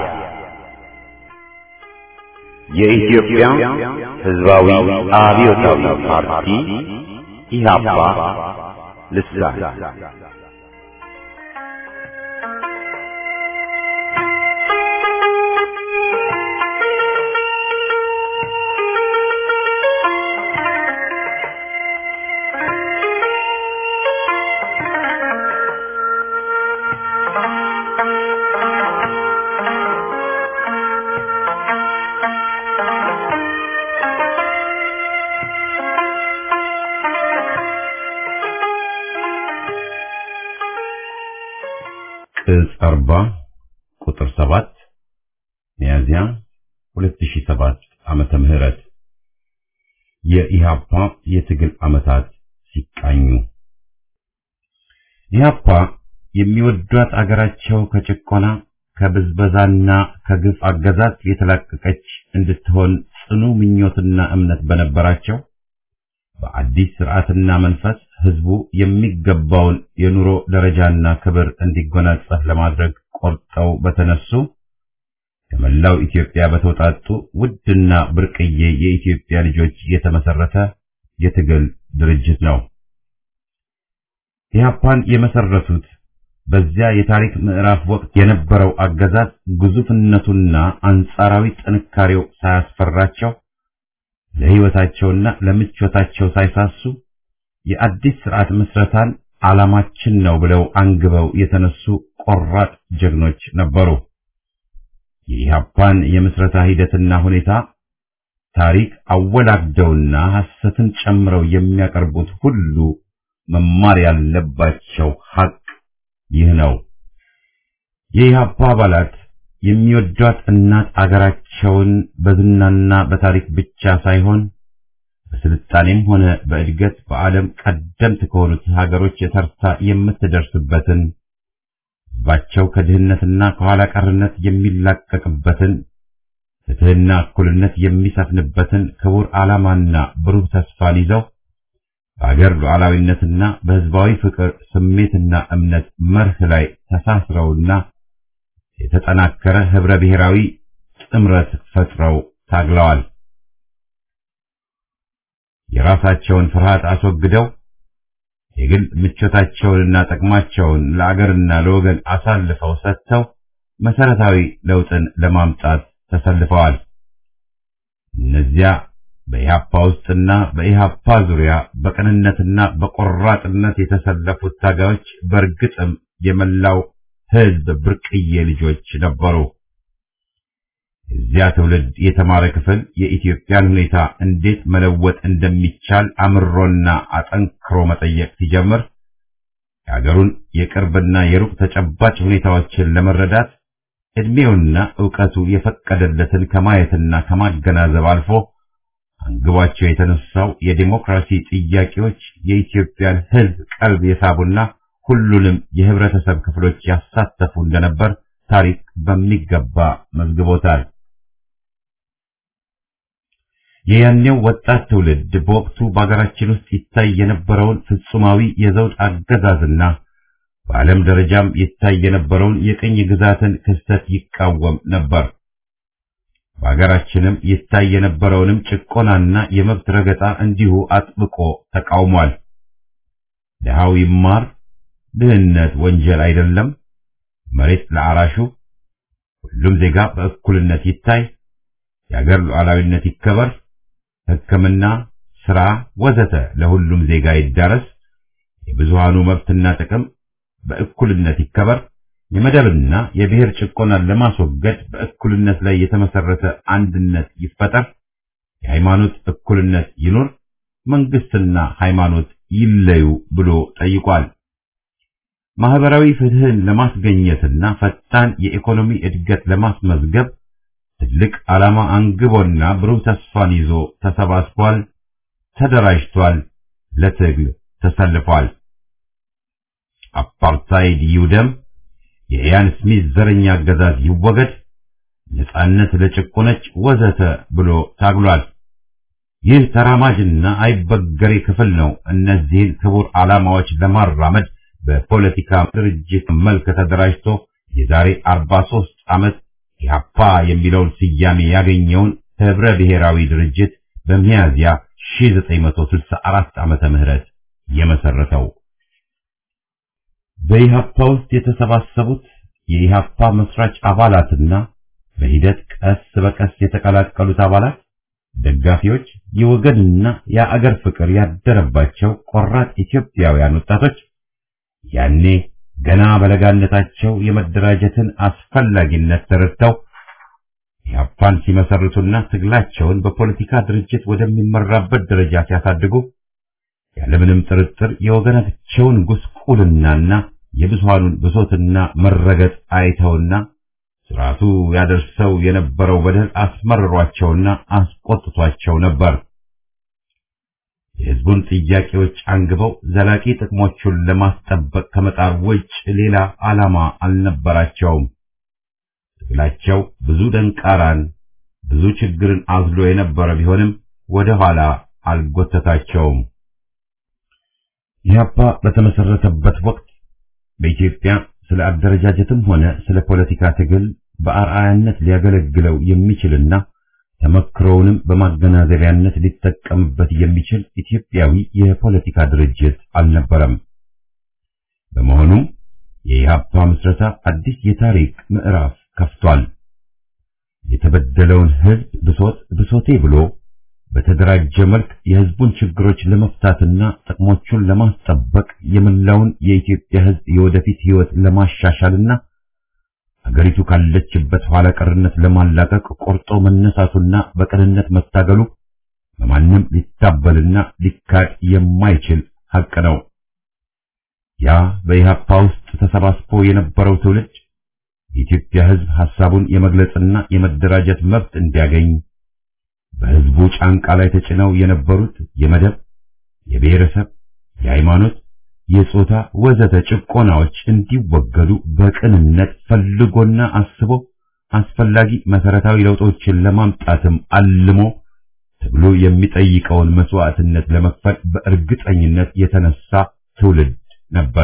የኢትዮጵያ ሕዝባዊ አብዮታዊ ፓርቲ ኢህአፓ ልሳን ቅጽ አርባ ቁጥር ሰባት ሚያዝያ 2007 ዓመተ ምህረት የኢሃፓ የትግል ዓመታት ሲቃኙ ኢሃፓ የሚወዷት አገራቸው ከጭቆና ከብዝበዛና ከግፍ አገዛዝ የተላቀቀች እንድትሆን ጽኑ ምኞትና እምነት በነበራቸው በአዲስ ስርዓትና መንፈስ ህዝቡ የሚገባውን የኑሮ ደረጃና ክብር እንዲጎናጸፍ ለማድረግ ቆርጠው በተነሱ ከመላው ኢትዮጵያ በተውጣጡ ውድና ብርቅዬ የኢትዮጵያ ልጆች የተመሰረተ የትግል ድርጅት ነው። ኢህአፓን የመሰረቱት በዚያ የታሪክ ምዕራፍ ወቅት የነበረው አገዛዝ ግዙፍነቱና አንጻራዊ ጥንካሬው ሳያስፈራቸው ለህይወታቸውና ለምቾታቸው ሳይሳሱ የአዲስ ስርዓት ምስረታን ዓላማችን ነው ብለው አንግበው የተነሱ ቆራጥ ጀግኖች ነበሩ። የኢህአፓን የምስረታ ሂደትና ሁኔታ ታሪክ አወላግደውና ሐሰትን ጨምረው የሚያቀርቡት ሁሉ መማር ያለባቸው ሐቅ ይህ ነው። የኢህአፓ አባላት የሚወዷት እናት አገራቸውን በዝናና በታሪክ ብቻ ሳይሆን በስልጣኔም ሆነ በእድገት በዓለም ቀደምት ከሆኑት ሀገሮች የተርታ የምትደርስበትን ህዝባቸው ከድህነትና ከኋላ ቀርነት የሚላቀቅበትን ፍትህና እኩልነት የሚሰፍንበትን ክቡር ዓላማና ብሩህ ተስፋን ይዘው በአገር ሉዓላዊነትና በህዝባዊ ፍቅር ስሜትና እምነት መርህ ላይ ተሳስረውና የተጠናከረ ህብረ ብሔራዊ ጥምረት ፈጥረው ታግለዋል። የራሳቸውን ፍርሃት አስወግደው የግል ምቾታቸውንና ጥቅማቸውን ለአገርና ለወገን አሳልፈው ሰጥተው መሰረታዊ ለውጥን ለማምጣት ተሰልፈዋል። እነዚያ በኢሃፓ ውስጥና በኢሃፓ ዙሪያ በቅንነትና በቆራጥነት የተሰለፉት ታጋዮች በእርግጥም የመላው ህዝብ ብርቅዬ ልጆች ነበሩ። እዚያ ትውልድ የተማረ ክፍል የኢትዮጵያን ሁኔታ እንዴት መለወጥ እንደሚቻል አምሮና አጠንክሮ መጠየቅ ሲጀምር የሀገሩን የቅርብና የሩቅ ተጨባጭ ሁኔታዎችን ለመረዳት ዕድሜውና ዕውቀቱ የፈቀደለትን ከማየትና ከማገናዘብ አልፎ አንግቧቸው የተነሳው የዲሞክራሲ ጥያቄዎች የኢትዮጵያን ሕዝብ ቀልብ የሳቡና ሁሉንም የህብረተሰብ ክፍሎች ያሳተፉ እንደነበር ታሪክ በሚገባ መዝግቦታል። የያኔው ወጣት ትውልድ በወቅቱ በአገራችን ውስጥ ይታይ የነበረውን ፍጹማዊ የዘውድ አገዛዝና በዓለም ደረጃም ይታይ የነበረውን የቅኝ ግዛትን ክስተት ይቃወም ነበር። በአገራችንም ይታይ የነበረውንም ጭቆናና የመብት ረገጣ እንዲሁ አጥብቆ ተቃውሟል። ድሃው ይማር፣ ድህነት ወንጀል አይደለም፣ መሬት ለአራሹ፣ ሁሉም ዜጋ በእኩልነት ይታይ፣ የአገር ሉዓላዊነት ይከበር፣ ሕክምና፣ ስራ ወዘተ ለሁሉም ዜጋ ይዳረስ፣ የብዙሃኑ መብትና ጥቅም በእኩልነት ይከበር፣ የመደብና የብሔር ጭቆናን ለማስወገድ በእኩልነት ላይ የተመሰረተ አንድነት ይፈጠር፣ የሃይማኖት እኩልነት ይኑር፣ መንግስትና ሃይማኖት ይለዩ ብሎ ጠይቋል። ማህበራዊ ፍትህን ለማስገኘትና ፈጣን የኢኮኖሚ እድገት ለማስመዝገብ ትልቅ ዓላማ አንግቦና ብሩህ ተስፋን ይዞ ተሰባስቧል፣ ተደራጅቷል፣ ለትግል ተሰልፏል። አፓርታይድ ይውደም፣ የኢያን ስሚዝ ዘረኛ አገዛዝ ይወገድ፣ ነጻነት ለጭቆነች ወዘተ ብሎ ታግሏል። ይህ ተራማጅና አይበገሬ ክፍል ነው እነዚህን ክቡር ዓላማዎች ለማራመድ በፖለቲካ ድርጅት መልክ ተደራጅቶ የዛሬ 43 ዓመት ኢህአፓ የሚለውን ስያሜ ያገኘውን ህብረ ብሔራዊ ድርጅት በሚያዝያ 1964 ዓመተ ምህረት የመሰረተው። በኢህአፓ ውስጥ የተሰባሰቡት የኢህአፓ መስራች አባላትና በሂደት ቀስ በቀስ የተቀላቀሉት አባላት ደጋፊዎች፣ የወገንና የአገር ፍቅር ያደረባቸው ቆራጥ ኢትዮጵያውያን ወጣቶች ያኔ ገና በለጋነታቸው የመደራጀትን አስፈላጊነት ተረድተው ኢህአፓን ሲመሰርቱና ትግላቸውን በፖለቲካ ድርጅት ወደሚመራበት ደረጃ ሲያሳድጉ ያለምንም ጥርጥር የወገናቸውን ጉስቁልናና የብዙሃኑን ብሶትና መረገጥ አይተውና ስርዓቱ ያደርሰው የነበረው በደል አስመርሯቸውና አስቆጥቷቸው ነበር። የህዝቡን ጥያቄዎች አንግበው ዘላቂ ጥቅሞቹን ለማስጠበቅ ከመጣር ውጭ ሌላ ዓላማ አልነበራቸውም። ትግላቸው ብዙ ደንቃራን፣ ብዙ ችግርን አዝሎ የነበረ ቢሆንም ወደ ኋላ አልጎተታቸውም። ኢህአፓ በተመሰረተበት ወቅት በኢትዮጵያ ስለ አደረጃጀትም ሆነ ስለ ፖለቲካ ትግል በአርአያነት ሊያገለግለው የሚችልና ተመክሮውንም በማገናዘቢያነት ሊጠቀምበት የሚችል ኢትዮጵያዊ የፖለቲካ ድርጅት አልነበረም። በመሆኑም የኢህአፓ ምስረታ አዲስ የታሪክ ምዕራፍ ከፍቷል። የተበደለውን ህዝብ ብሶት ብሶቴ ብሎ በተደራጀ መልክ የህዝቡን ችግሮች ለመፍታትና ጥቅሞቹን ለማስጠበቅ የመላውን የኢትዮጵያ ህዝብ የወደፊት ህይወት ለማሻሻልና አገሪቱ ካለችበት ኋላ ቀርነት ለማላቀቅ ቆርጦ መነሳቱና በቅንነት መታገሉ በማንም ሊታበልና ሊካድ የማይችል ሐቅ ነው። ያ በኢህአፓ ውስጥ ተሰባስቦ የነበረው ትውልድ የኢትዮጵያ ህዝብ ሐሳቡን የመግለጽና የመደራጀት መብት እንዲያገኝ በህዝቡ ጫንቃ ላይ ተጭነው የነበሩት የመደብ፣ የብሔረሰብ፣ የሃይማኖት፣ የጾታ ወዘተ ጭቆናዎች እንዲወገዱ በቅንነት ፈልጎና አስቦ አስፈላጊ መሰረታዊ ለውጦችን ለማምጣትም አልሞ ትግሉ የሚጠይቀውን መስዋዕትነት ለመክፈል በእርግጠኝነት የተነሳ ትውልድ ነበር።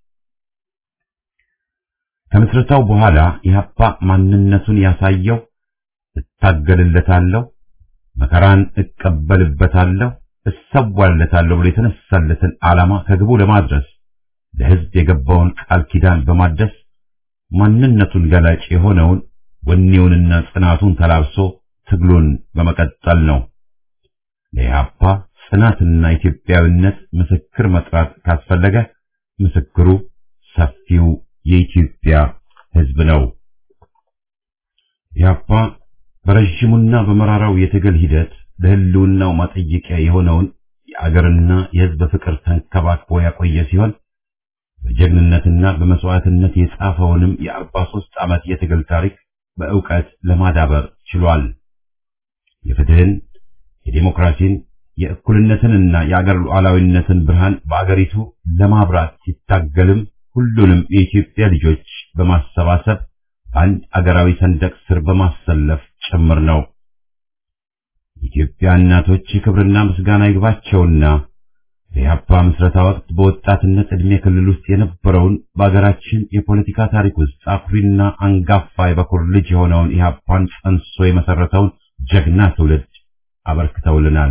ከምስረታው በኋላ ኢህአፓ ማንነቱን ያሳየው እታገልለታለሁ፣ መከራን እቀበልበታለሁ፣ እሰዋለታለሁ ብሎ የተነሳለትን ዓላማ ከግቡ ለማድረስ ለህዝብ የገባውን ቃል ኪዳን በማደስ ማንነቱን ገላጭ የሆነውን ወኔውንና ጽናቱን ተላብሶ ትግሉን በመቀጠል ነው። ለኢህአፓ ጽናትና ኢትዮጵያዊነት ምስክር መጥራት ካስፈለገ ምስክሩ ሰፊው የኢትዮጵያ ህዝብ ነው። ኢህአፓ በረዥሙና በመራራው የትግል ሂደት ለህልውናው ማጠየቂያ የሆነውን የአገርና የህዝብ ፍቅር ተንከባክቦ ያቆየ ሲሆን በጀግንነትና በመስዋዕትነት የጻፈውንም የአርባ ሦስት ዓመት የትግል ታሪክ በእውቀት ለማዳበር ችሏል። የፍትህን፣ የዴሞክራሲን፣ የእኩልነትንና የአገር ሉዓላዊነትን ብርሃን በአገሪቱ ለማብራት ሲታገልም ሁሉንም የኢትዮጵያ ልጆች በማሰባሰብ አንድ አገራዊ ሰንደቅ ስር በማሰለፍ ጭምር ነው። የኢትዮጵያ እናቶች ክብርና ምስጋና ይግባቸውና በኢህአፓ ምስረታ ወቅት በወጣትነት ዕድሜ ክልል ውስጥ የነበረውን በአገራችን የፖለቲካ ታሪክ ውስጥ አኩሪና አንጋፋ የበኩር ልጅ የሆነውን ኢህአፓን ጸንሶ የመሰረተውን ጀግና ትውልድ አበርክተውልናል።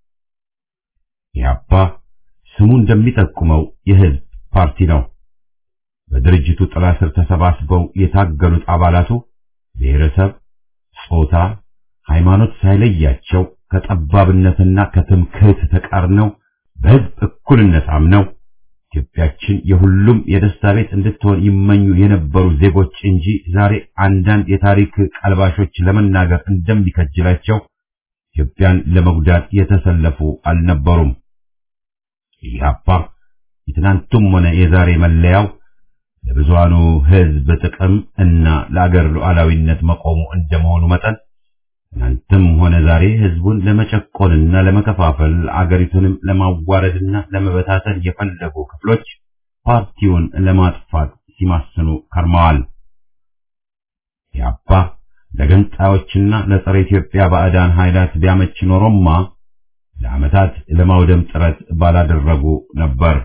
ኢህአፓ ስሙ እንደሚጠቁመው የህዝብ ፓርቲ ነው። በድርጅቱ ጥላ ስር ተሰባስበው የታገሉት አባላቱ ብሔረሰብ፣ ጾታ፣ ሃይማኖት ሳይለያቸው ከጠባብነትና ከትምክህት ተቃርነው በህዝብ እኩልነት አምነው ኢትዮጵያችን የሁሉም የደስታ ቤት እንድትሆን ይመኙ የነበሩ ዜጎች እንጂ ዛሬ አንዳንድ የታሪክ ቀልባሾች ለመናገር እንደሚከጅላቸው ኢትዮጵያን ለመጉዳት የተሰለፉ አልነበሩም። ኢህአፓ የትናንቱም ሆነ የዛሬ መለያው ለብዙሃኑ ህዝብ ጥቅም እና ለአገር ሉዓላዊነት መቆሙ እንደመሆኑ መጠን ትናንትም ሆነ ዛሬ ህዝቡን ለመጨቆንና ለመከፋፈል አገሪቱንም ለማዋረድና ለመበታተን የፈለጉ ክፍሎች ፓርቲውን ለማጥፋት ሲማስኑ ከርመዋል። ኢህአፓ ለገንጣዮችና ለጸረ ኢትዮጵያ ባዕዳን ኃይላት ቢያመች ኖሮማ ለዓመታት ለማውደም ጥረት ባላደረጉ ነበር።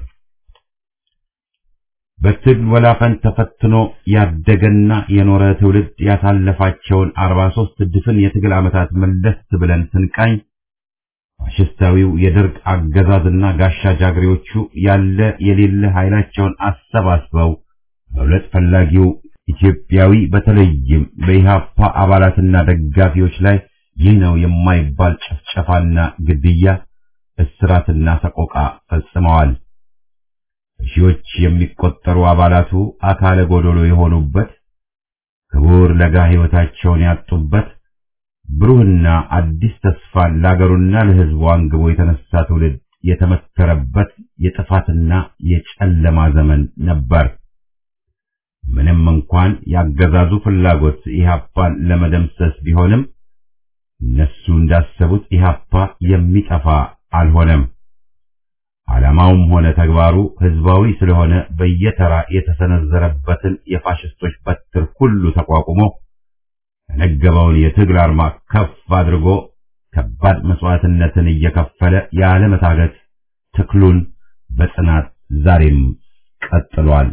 በትግል ወላፈን ተፈትኖ ያደገና የኖረ ትውልድ ያሳለፋቸውን 43 ድፍን የትግል ዓመታት መለስ ብለን ስንቃኝ ፋሽስታዊው የደርግ አገዛዝና ጋሻ ጃግሬዎቹ ያለ የሌለ ኃይላቸውን አሰባስበው በሁለት ፈላጊው ኢትዮጵያዊ በተለይም በኢህአፓ አባላትና ደጋፊዎች ላይ ይህ ነው የማይባል ጭፍጨፋና ግድያ፣ እስራትና ሰቆቃ ፈጽመዋል። ሺዎች የሚቆጠሩ አባላቱ አካለ ጎዶሎ የሆኑበት ክቡር ለጋ ሕይወታቸውን ያጡበት ብሩህና አዲስ ተስፋን ለአገሩና ለሕዝቡ አንግቦ የተነሳ ትውልድ የተመከረበት የጥፋትና የጨለማ ዘመን ነበር። ምንም እንኳን ያገዛዙ ፍላጎት ኢህአፓን ለመደምሰስ ቢሆንም እነሱ እንዳሰቡት ኢህአፓ የሚጠፋ አልሆነም። ዓላማውም ሆነ ተግባሩ ህዝባዊ ስለሆነ በየተራ የተሰነዘረበትን የፋሽስቶች በትር ሁሉ ተቋቁሞ የነገበውን የትግል አርማ ከፍ አድርጎ ከባድ መስዋዕትነትን እየከፈለ ያለመታገት ትክሉን በጽናት ዛሬም ቀጥሏል።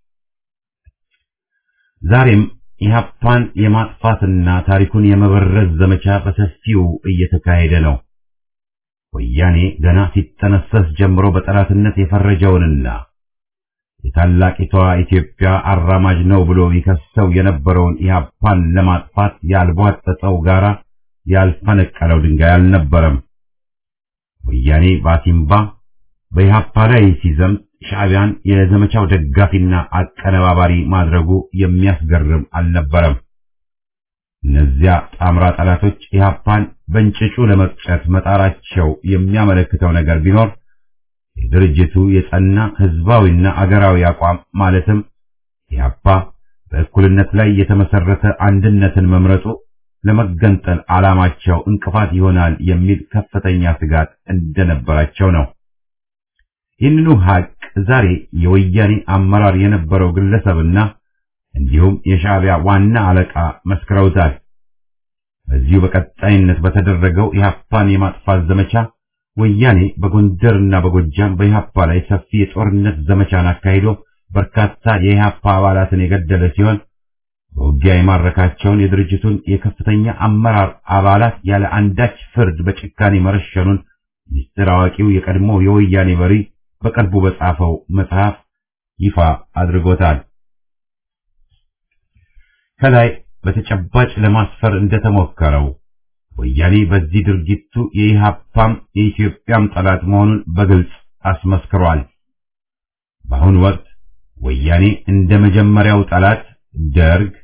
ዛሬም ኢህአፓን የማጥፋትና ታሪኩን የመበረዝ ዘመቻ በሰፊው እየተካሄደ ነው። ወያኔ ገና ሲጠነሰስ ጀምሮ በጠላትነት የፈረጀውንና የታላቂቷ ኢትዮጵያ አራማጅ ነው ብሎ ይከሰው የነበረውን ኢህአፓን ለማጥፋት ያልቧጠጠው ጋራ ያልፈነቀለው ድንጋይ አልነበረም። ወያኔ ባሲምባ በኢህአፓ ላይ ሲዘምት ሻዕቢያን የዘመቻው ደጋፊና አቀነባባሪ ማድረጉ የሚያስገርም አልነበረም። እነዚያ ጣምራ ጠላቶች ኢህአፓን በእንጭጩ ለመቅጨት መጣራቸው የሚያመለክተው ነገር ቢኖር የድርጅቱ የጸና ህዝባዊና አገራዊ አቋም ማለትም ኢህአፓ በእኩልነት ላይ የተመሰረተ አንድነትን መምረጡ ለመገንጠል ዓላማቸው እንቅፋት ይሆናል የሚል ከፍተኛ ስጋት እንደነበራቸው ነው። ይህንኑ ሀቅ ዛሬ የወያኔ አመራር የነበረው ግለሰብና እንዲሁም የሻዕቢያ ዋና አለቃ መስክረውታል። በዚሁ በቀጣይነት በተደረገው ኢህአፓን የማጥፋት ዘመቻ ወያኔ በጎንደርና በጎጃም በኢህአፓ ላይ ሰፊ የጦርነት ዘመቻን አካሂዶ በርካታ የኢህአፓ አባላትን የገደለ ሲሆን በውጊያ የማረካቸውን የድርጅቱን የከፍተኛ አመራር አባላት ያለ አንዳች ፍርድ በጭካኔ መረሸኑን ሚስጥር አዋቂው የቀድሞ የወያኔ መሪ በቅርቡ በጻፈው መጽሐፍ ይፋ አድርጎታል። ከላይ በተጨባጭ ለማስፈር እንደተሞከረው ወያኔ በዚህ ድርጊቱ የኢህአፓም የኢትዮጵያም ጠላት መሆኑን በግልጽ አስመስክሯል። በአሁኑ ወቅት ወያኔ እንደ መጀመሪያው ጠላት ደርግ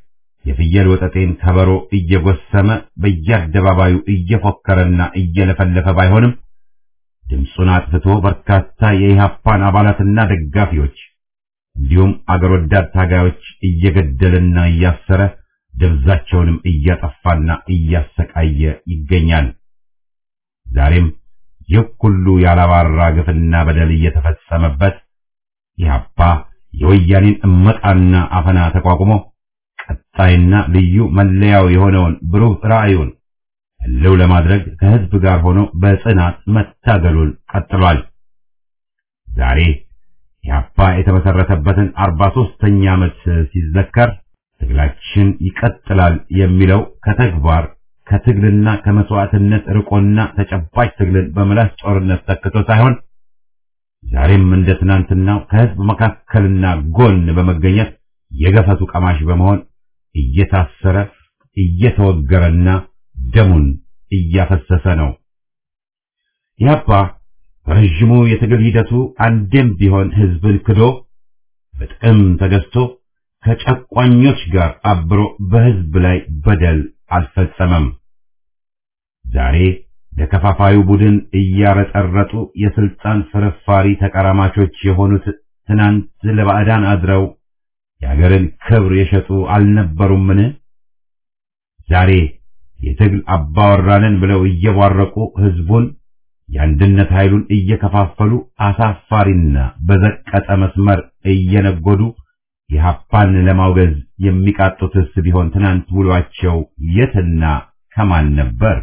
የፍየል ወጠጤን ከበሮ እየጎሰመ በየአደባባዩ እየፎከረና እየለፈለፈ ባይሆንም ድምፁን አጥፍቶ በርካታ የኢህአፓን አባላትና ደጋፊዎች እንዲሁም አገር ወዳድ ታጋዮች እየገደለና እያሰረ ደብዛቸውንም እያጠፋና እያሰቃየ ይገኛል። ዛሬም ይህ ሁሉ ያላባራ ግፍና በደል እየተፈጸመበት ኢህአፓ የወያኔን እመጣና አፈና ተቋቁሞ ቀጣይና ልዩ መለያው የሆነውን ብሩህ ራዕዩን ህልው ለማድረግ ከህዝብ ጋር ሆኖ በጽናት መታገሉን ቀጥሏል። ዛሬ ኢህአፓ የተመሰረተበትን አርባ ሦስተኛ ዓመት ሲዘከር ትግላችን ይቀጥላል የሚለው ከተግባር ከትግልና ከመስዋዕትነት ርቆና ተጨባጭ ትግልን በምላስ ጦርነት ተክቶ ሳይሆን ዛሬም እንደ ትናንትናው ከህዝብ መካከልና ጎን በመገኘት የገፈቱ ቀማሽ በመሆን እየታሰረ እየተወገረና ደሙን እያፈሰሰ ነው። ኢህአፓ በረዥሙ የትግል ሂደቱ አንዴም ቢሆን ህዝብን ክዶ በጥቅም ተገዝቶ ከጨቋኞች ጋር አብሮ በህዝብ ላይ በደል አልፈጸመም። ዛሬ ለከፋፋዩ ቡድን እያረጠረጡ የስልጣን ፍርፋሪ ተቀራማቾች የሆኑት ትናንት ለባዕዳን አድረው የአገርን ክብር የሸጡ አልነበሩምን? ዛሬ የትግል አባወራንን ብለው እየቧረቁ ህዝቡን የአንድነት ኃይሉን እየከፋፈሉ አሳፋሪና በዘቀጠ መስመር እየነጎዱ የሀፓን ለማውገዝ የሚቃጡትስ ቢሆን ትናንት ውሏቸው የትና ከማን ነበር?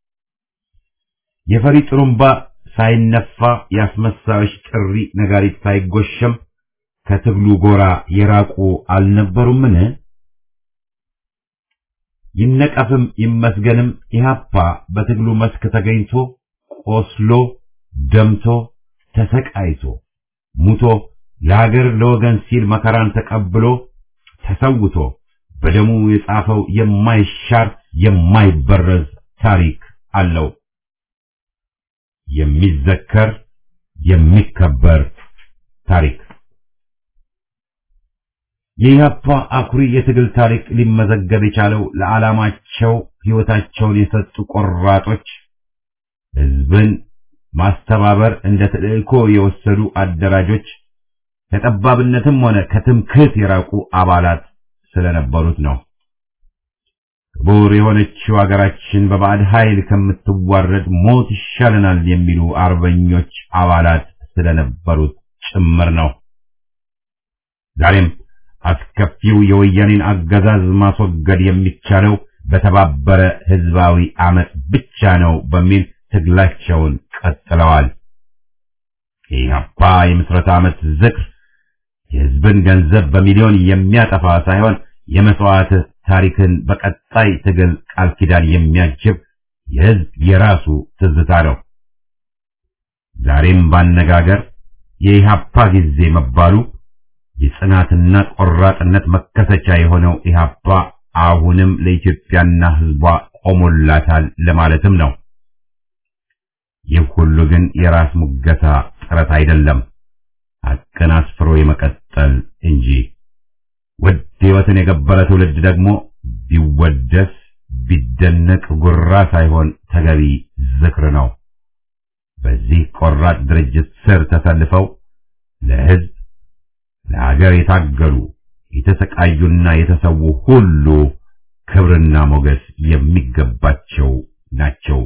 የፈሪ ጥሩምባ ሳይነፋ የአስመሳዮች ጥሪ ነጋሪት ሳይጎሸም ከትግሉ ጎራ የራቁ አልነበሩምን? ይነቀፍም ይመስገንም ኢህአፓ በትግሉ መስክ ተገኝቶ ቆስሎ ደምቶ ተሰቃይቶ ሙቶ ለሀገር ለወገን ሲል መከራን ተቀብሎ ተሰውቶ በደሙ የጻፈው የማይሻር የማይበረዝ ታሪክ አለው። የሚዘከር የሚከበር ታሪክ የኢህአፓ አኩሪ የትግል ታሪክ ሊመዘገብ የቻለው ለዓላማቸው ሕይወታቸውን የሰጡ ቆራጦች፣ ህዝብን ማስተባበር እንደ ተልእኮ የወሰዱ አደራጆች፣ ከጠባብነትም ሆነ ከትምክህት የራቁ አባላት ስለነበሩት ነው። ክቡር የሆነችው አገራችን በባዕድ ኃይል ከምትዋረድ ሞት ይሻለናል የሚሉ አርበኞች አባላት ስለነበሩት ጭምር ነው። ዛሬም አስከፊው የወያኔን አገዛዝ ማስወገድ የሚቻለው በተባበረ ህዝባዊ አመፅ ብቻ ነው በሚል ትግላቸውን ቀጥለዋል። የኢህአፓ የምስረታ ዓመት ዝክር የህዝብን ገንዘብ በሚሊዮን የሚያጠፋ ሳይሆን የመስዋዕት ታሪክን በቀጣይ ትግል ቃል ኪዳን የሚያጅብ የህዝብ የራሱ ትዝታ ነው። ዛሬም ባነጋገር የኢህአፓ ጊዜ መባሉ የጽናትና ቆራጥነት መከሰቻ የሆነው ኢህአፓ አሁንም ለኢትዮጵያና ህዝቧ ቆሞላታል ለማለትም ነው። ይህ ሁሉ ግን የራስ ሙገታ ጥረት አይደለም፣ ሐቅን አስፍሮ የመቀጠል እንጂ። ውድ ህይወትን የገበረ ትውልድ ደግሞ ቢወደስ ቢደነቅ ጉራ ሳይሆን ተገቢ ዝክር ነው። በዚህ ቆራጥ ድርጅት ስር ተሰልፈው ለህዝብ ለሀገር የታገሉ የተሰቃዩና የተሰዉ ሁሉ ክብርና ሞገስ የሚገባቸው ናቸው።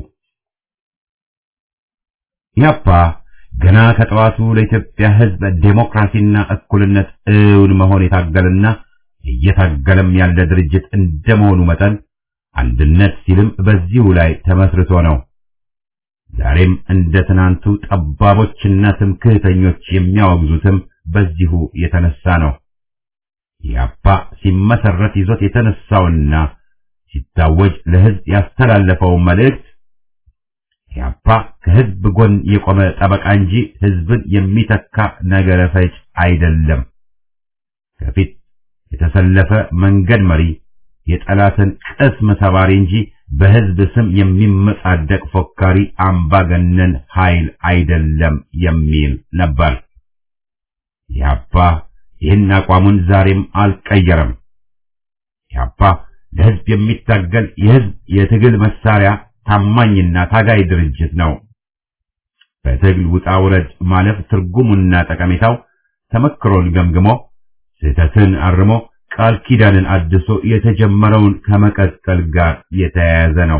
ኢህአፓ ገና ከጠዋቱ ለኢትዮጵያ ህዝብ ዴሞክራሲና እኩልነት እውን መሆን የታገለና እየታገለም ያለ ድርጅት እንደመሆኑ መጠን አንድነት ሲልም በዚሁ ላይ ተመስርቶ ነው። ዛሬም እንደ ትናንቱ ጠባቦችና ትምክህተኞች የሚያወግዙትም በዚሁ የተነሳ ነው። ኢህአፓ ሲመሰረት ይዞት የተነሳውና ሲታወጅ ለህዝብ ያስተላለፈው መልእክት ኢህአፓ ከህዝብ ጎን የቆመ ጠበቃ እንጂ ህዝብን የሚተካ ነገረ ፈጅ አይደለም። ከፊት የተሰለፈ መንገድ መሪ፣ የጠላትን ቅስም ሰባሪ እንጂ በህዝብ ስም የሚመጻደቅ ፎካሪ አምባገነን ኃይል አይደለም የሚል ነበር። ኢህአፓ ይህን አቋሙን ዛሬም አልቀየረም። ኢህአፓ ለህዝብ የሚታገል የህዝብ የትግል መሳሪያ ታማኝና ታጋይ ድርጅት ነው። በትግል ውጣ ውረድ ማለፍ ትርጉሙና ጠቀሜታው ተመክሮን ገምግሞ ስህተትን አርሞ ቃል ኪዳንን አድሶ የተጀመረውን ከመቀጠል ጋር የተያያዘ ነው።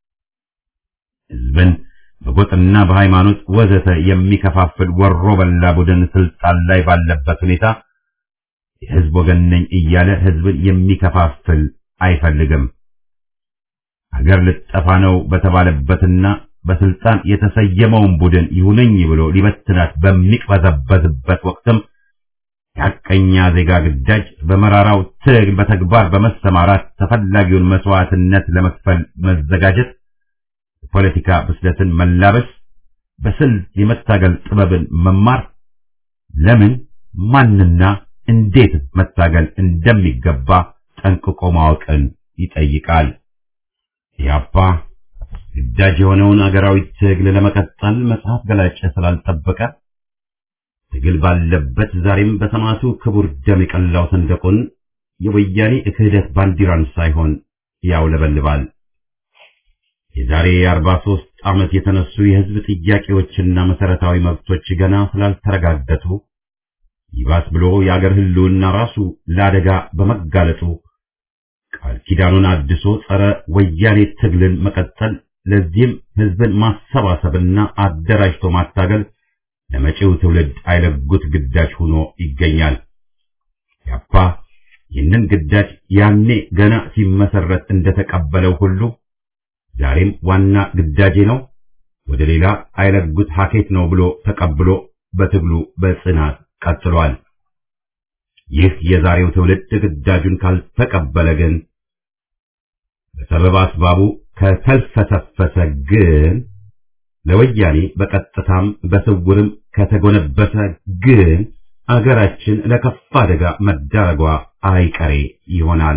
ህዝብን በጎጥና በሃይማኖት ወዘተ የሚከፋፍል ወሮ በላ ቡድን ስልጣን ላይ ባለበት ሁኔታ የህዝብ ወገን ነኝ እያለ ህዝብን የሚከፋፍል አይፈልግም። ሀገር ልጠፋ ነው በተባለበትና በስልጣን የተሰየመውን ቡድን ይሁነኝ ብሎ ሊበትናት በሚቅበዘበዝበት ወቅትም የሐቀኛ ዜጋ ግዳጅ በመራራው ትግል በተግባር በመሰማራት ተፈላጊውን መስዋዕትነት ለመክፈል መዘጋጀት፣ የፖለቲካ ብስለትን መላበስ፣ በስልት የመታገል ጥበብን መማር፣ ለምን ማንና እንዴት መታገል እንደሚገባ ጠንቅቆ ማወቅን ይጠይቃል። ኢህአፓ ግዳጅ የሆነውን አገራዊ ትግል ለመቀጠል መጽሐፍ ገላጭ ስላልጠበቀ ትግል ባለበት ዛሬም በሰማዕቱ ክቡር ደም የቀላው ሰንደቁን የወያኔ ክህደት ባንዲራን ሳይሆን ያውለበልባል። የዛሬ 43 ዓመት የተነሱ የህዝብ ጥያቄዎችና መሰረታዊ መብቶች ገና ስላልተረጋገጡ ይባስ ብሎ የአገር ህልውና ራሱ ለአደጋ በመጋለጡ ቃል ኪዳኑን አድሶ ጸረ ወያኔ ትግልን መቀጠል፣ ለዚህም ህዝብን ማሰባሰብና አደራጅቶ ማታገል ለመጪው ትውልድ አይለጉት ግዳጅ ሆኖ ይገኛል። ያፓ ይህንን ግዳጅ ያኔ ገና ሲመሰረት እንደተቀበለው ሁሉ ዛሬም ዋና ግዳጄ ነው፣ ወደ ሌላ አይለጉት ሀኬት ነው ብሎ ተቀብሎ በትግሉ በጽናት ቀጥሏል። ይህ የዛሬው ትውልድ ግዳጁን ካልተቀበለ ግን በሰበብ አስባቡ ከተልፈሰፈሰ ግን ለወያኔ በቀጥታም በስውርም ከተጎነበሰ ግን አገራችን ለከፋ አደጋ መዳረጓ አይቀሬ ይሆናል።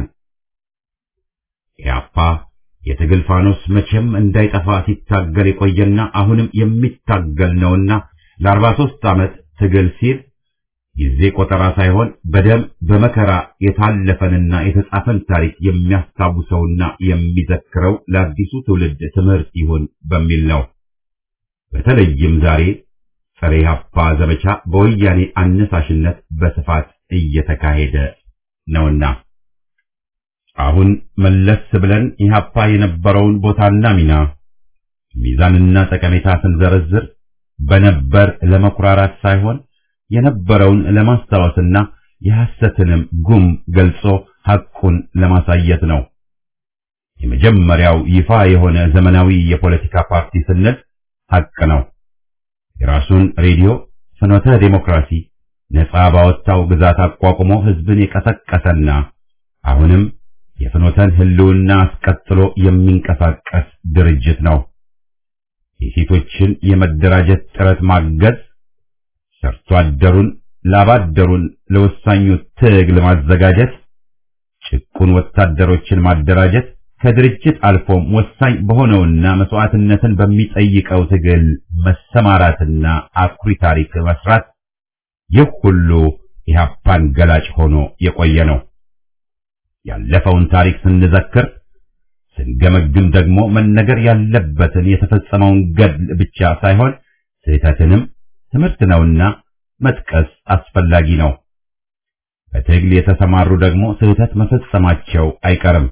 ኢህአፓ የትግል ፋኖስ መቼም እንዳይጠፋ ሲታገል የቆየና አሁንም የሚታገል ነውና ለአርባ ሦስት ዓመት ትግል ሲል ጊዜ ቆጠራ ሳይሆን በደም በመከራ የታለፈንና የተጻፈን ታሪክ የሚያስታውሰውና የሚዘክረው ለአዲሱ ትውልድ ትምህርት ይሁን በሚል ነው። በተለይም ዛሬ ጸረ ኢህአፓ ዘመቻ በወያኔ አነሳሽነት በስፋት እየተካሄደ ነውና አሁን መለስ ብለን ኢህአፓ የነበረውን ቦታና ሚና ሚዛንና ጠቀሜታ ስንዘረዝር በነበር ለመኩራራት ሳይሆን የነበረውን ለማስታወስና የሐሰትንም ጉም ገልጾ ሐቁን ለማሳየት ነው። የመጀመሪያው ይፋ የሆነ ዘመናዊ የፖለቲካ ፓርቲ ስንል ሐቅ ነው። የራሱን ሬዲዮ ፍኖተ ዴሞክራሲ ነጻ ባወጣው ግዛት አቋቁሞ ህዝብን የቀሰቀሰና አሁንም የፍኖተን ህልውና አስቀጥሎ የሚንቀሳቀስ ድርጅት ነው። የሴቶችን የመደራጀት ጥረት ማገዝ፣ ሰርቶ አደሩን ላባደሩን ለወሳኙ ትግል ማዘጋጀት፣ ጭቁን ወታደሮችን ማደራጀት ከድርጅት አልፎም ወሳኝ በሆነውና መስዋዕትነትን በሚጠይቀው ትግል መሰማራትና አኩሪ ታሪክ መስራት ይህ ሁሉ ኢህአፓን ገላጭ ሆኖ የቆየ ነው። ያለፈውን ታሪክ ስንዘክር ስንገመግም ደግሞ መነገር ያለበትን የተፈጸመውን ገድል ብቻ ሳይሆን ስህተትንም ትምህርት ነውና መጥቀስ አስፈላጊ ነው። በትግል የተሰማሩ ደግሞ ስህተት መፈጸማቸው አይቀርም።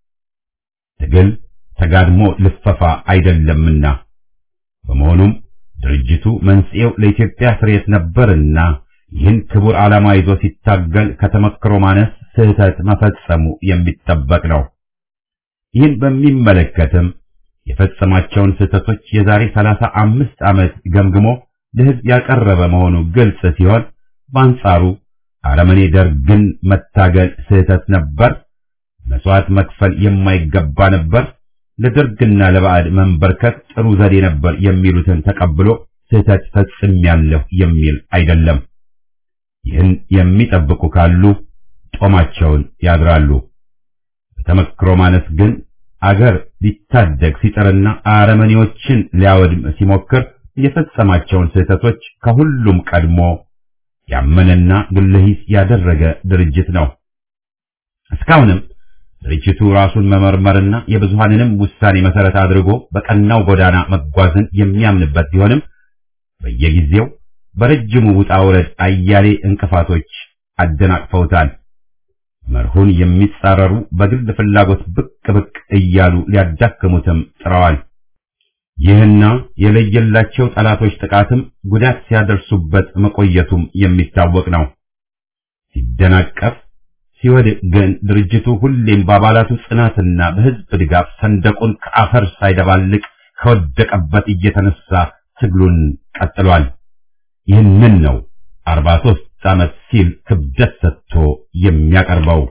ትግል ተጋድሞ ልፈፋ አይደለምና በመሆኑም ድርጅቱ መንስኤው ለኢትዮጵያ ፍሬት ነበርና ይህን ክቡር ዓላማ ይዞ ሲታገል ከተመክሮ ማነስ ስህተት መፈጸሙ የሚጠበቅ ነው። ይህን በሚመለከትም የፈጸማቸውን ስህተቶች የዛሬ ሰላሳ አምስት ዓመት ገምግሞ ለሕዝብ ያቀረበ መሆኑ ግልጽ ሲሆን በአንጻሩ አረመኔ ደርግን መታገል ስህተት ነበር፣ መስዋዕት መክፈል የማይገባ ነበር፣ ለደርግና ለባዕድ መንበርከክ ጥሩ ዘዴ ነበር የሚሉትን ተቀብሎ ስህተት ፈጽሜያለሁ የሚል አይደለም። ይህን የሚጠብቁ ካሉ ጦማቸውን ያድራሉ። በተመክሮ ማነስ ግን አገር ሊታደግ ሲጥርና አረመኔዎችን ሊያወድም ሲሞክር የፈጸማቸውን ስህተቶች ከሁሉም ቀድሞ ያመነና ግለሂስ ያደረገ ድርጅት ነው። እስካሁንም ድርጅቱ ራሱን መመርመርና የብዙሃንንም ውሳኔ መሰረት አድርጎ በቀናው ጎዳና መጓዝን የሚያምንበት ቢሆንም በየጊዜው በረጅሙ ውጣ ውረድ አያሌ እንቅፋቶች አደናቅፈውታል። መርሁን የሚጻረሩ በግል ፍላጎት ብቅ ብቅ እያሉ ሊያዳክሙትም ጥረዋል። ይህና የለየላቸው ጠላቶች ጥቃትም ጉዳት ሲያደርሱበት መቆየቱም የሚታወቅ ነው። ሲደናቀፍ ሲወድቅ ግን ድርጅቱ ሁሌም በአባላቱ ጽናትና በሕዝብ ድጋፍ ሰንደቁን ከአፈር ሳይደባልቅ ከወደቀበት እየተነሳ ትግሉን ቀጥሏል። ይህንን ነው አርባ ሦስት ዓመት ሲል ክብደት ሰጥቶ የሚያቀርበው።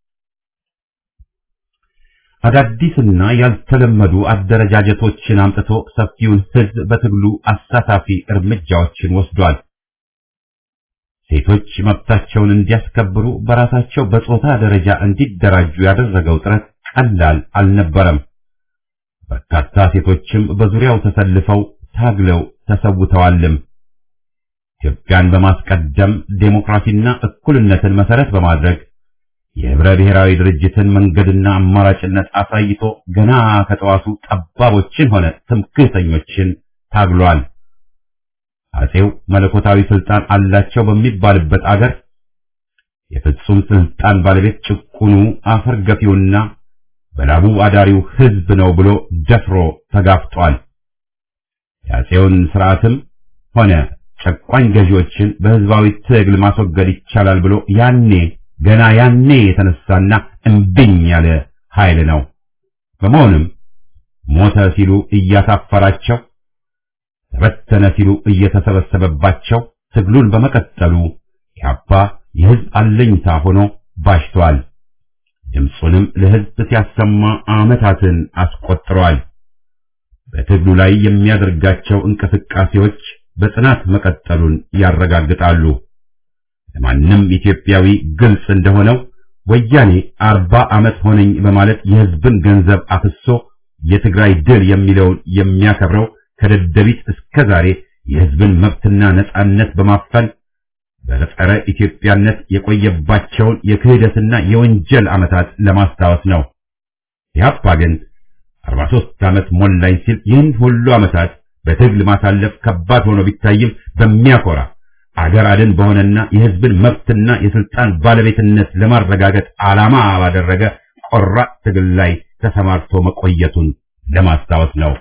አዳዲስና ያልተለመዱ አደረጃጀቶችን አምጥቶ ሰፊውን ሕዝብ በትግሉ አሳታፊ እርምጃዎችን ወስዷል። ሴቶች መብታቸውን እንዲያስከብሩ በራሳቸው በጾታ ደረጃ እንዲደራጁ ያደረገው ጥረት ቀላል አልነበረም። በርካታ ሴቶችም በዙሪያው ተሰልፈው ታግለው ተሰውተዋልም። ኢትዮጵያን በማስቀደም ዴሞክራሲና እኩልነትን መሰረት በማድረግ የህብረ ብሔራዊ ድርጅትን መንገድና አማራጭነት አሳይቶ ገና ከጠዋቱ ጠባቦችን ሆነ ትምክህተኞችን ታግሏል። አጼው መለኮታዊ ስልጣን አላቸው በሚባልበት አገር የፍጹም ስልጣን ባለቤት ጭቁኑ አፈር ገፊውና በላቡ አዳሪው ህዝብ ነው ብሎ ደፍሮ ተጋፍጧል። የአጼውን ስርዓትም ሆነ ጨቋኝ ገዢዎችን በህዝባዊ ትግል ማስወገድ ይቻላል ብሎ ያኔ ገና ያኔ የተነሳና እምብኝ ያለ ኃይል ነው። በመሆኑም ሞተ ሲሉ እያሳፈራቸው ተበተነ ሲሉ እየተሰበሰበባቸው ትግሉን በመቀጠሉ ኢህአፓ የህዝብ አለኝታ ሆኖ ባሽቷል። ድምፁንም ለህዝብ ሲያሰማ ዓመታትን አስቆጥሯል። በትግሉ ላይ የሚያደርጋቸው እንቅስቃሴዎች በጽናት መቀጠሉን ያረጋግጣሉ። ለማንም ኢትዮጵያዊ ግልጽ እንደሆነው ወያኔ አርባ ዓመት ሆነኝ በማለት የህዝብን ገንዘብ አፍሶ የትግራይ ድል የሚለውን የሚያከብረው ከደደቢት እስከ ዛሬ የህዝብን መብትና ነጻነት በማፈን በጸረ ኢትዮጵያነት የቆየባቸውን የክህደትና የወንጀል ዓመታት ለማስታወስ ነው። ኢህአፓ ግን 43 ዓመት ሞላኝ ሲል ይህን ሁሉ ዓመታት በትግል ማሳለፍ ከባድ ሆኖ ቢታይም በሚያኮራ አገር አድን በሆነና የህዝብን መብትና የስልጣን ባለቤትነት ለማረጋገጥ ዓላማ ባደረገ ቆራጥ ትግል ላይ ተሰማርቶ መቆየቱን ለማስታወስ ነው።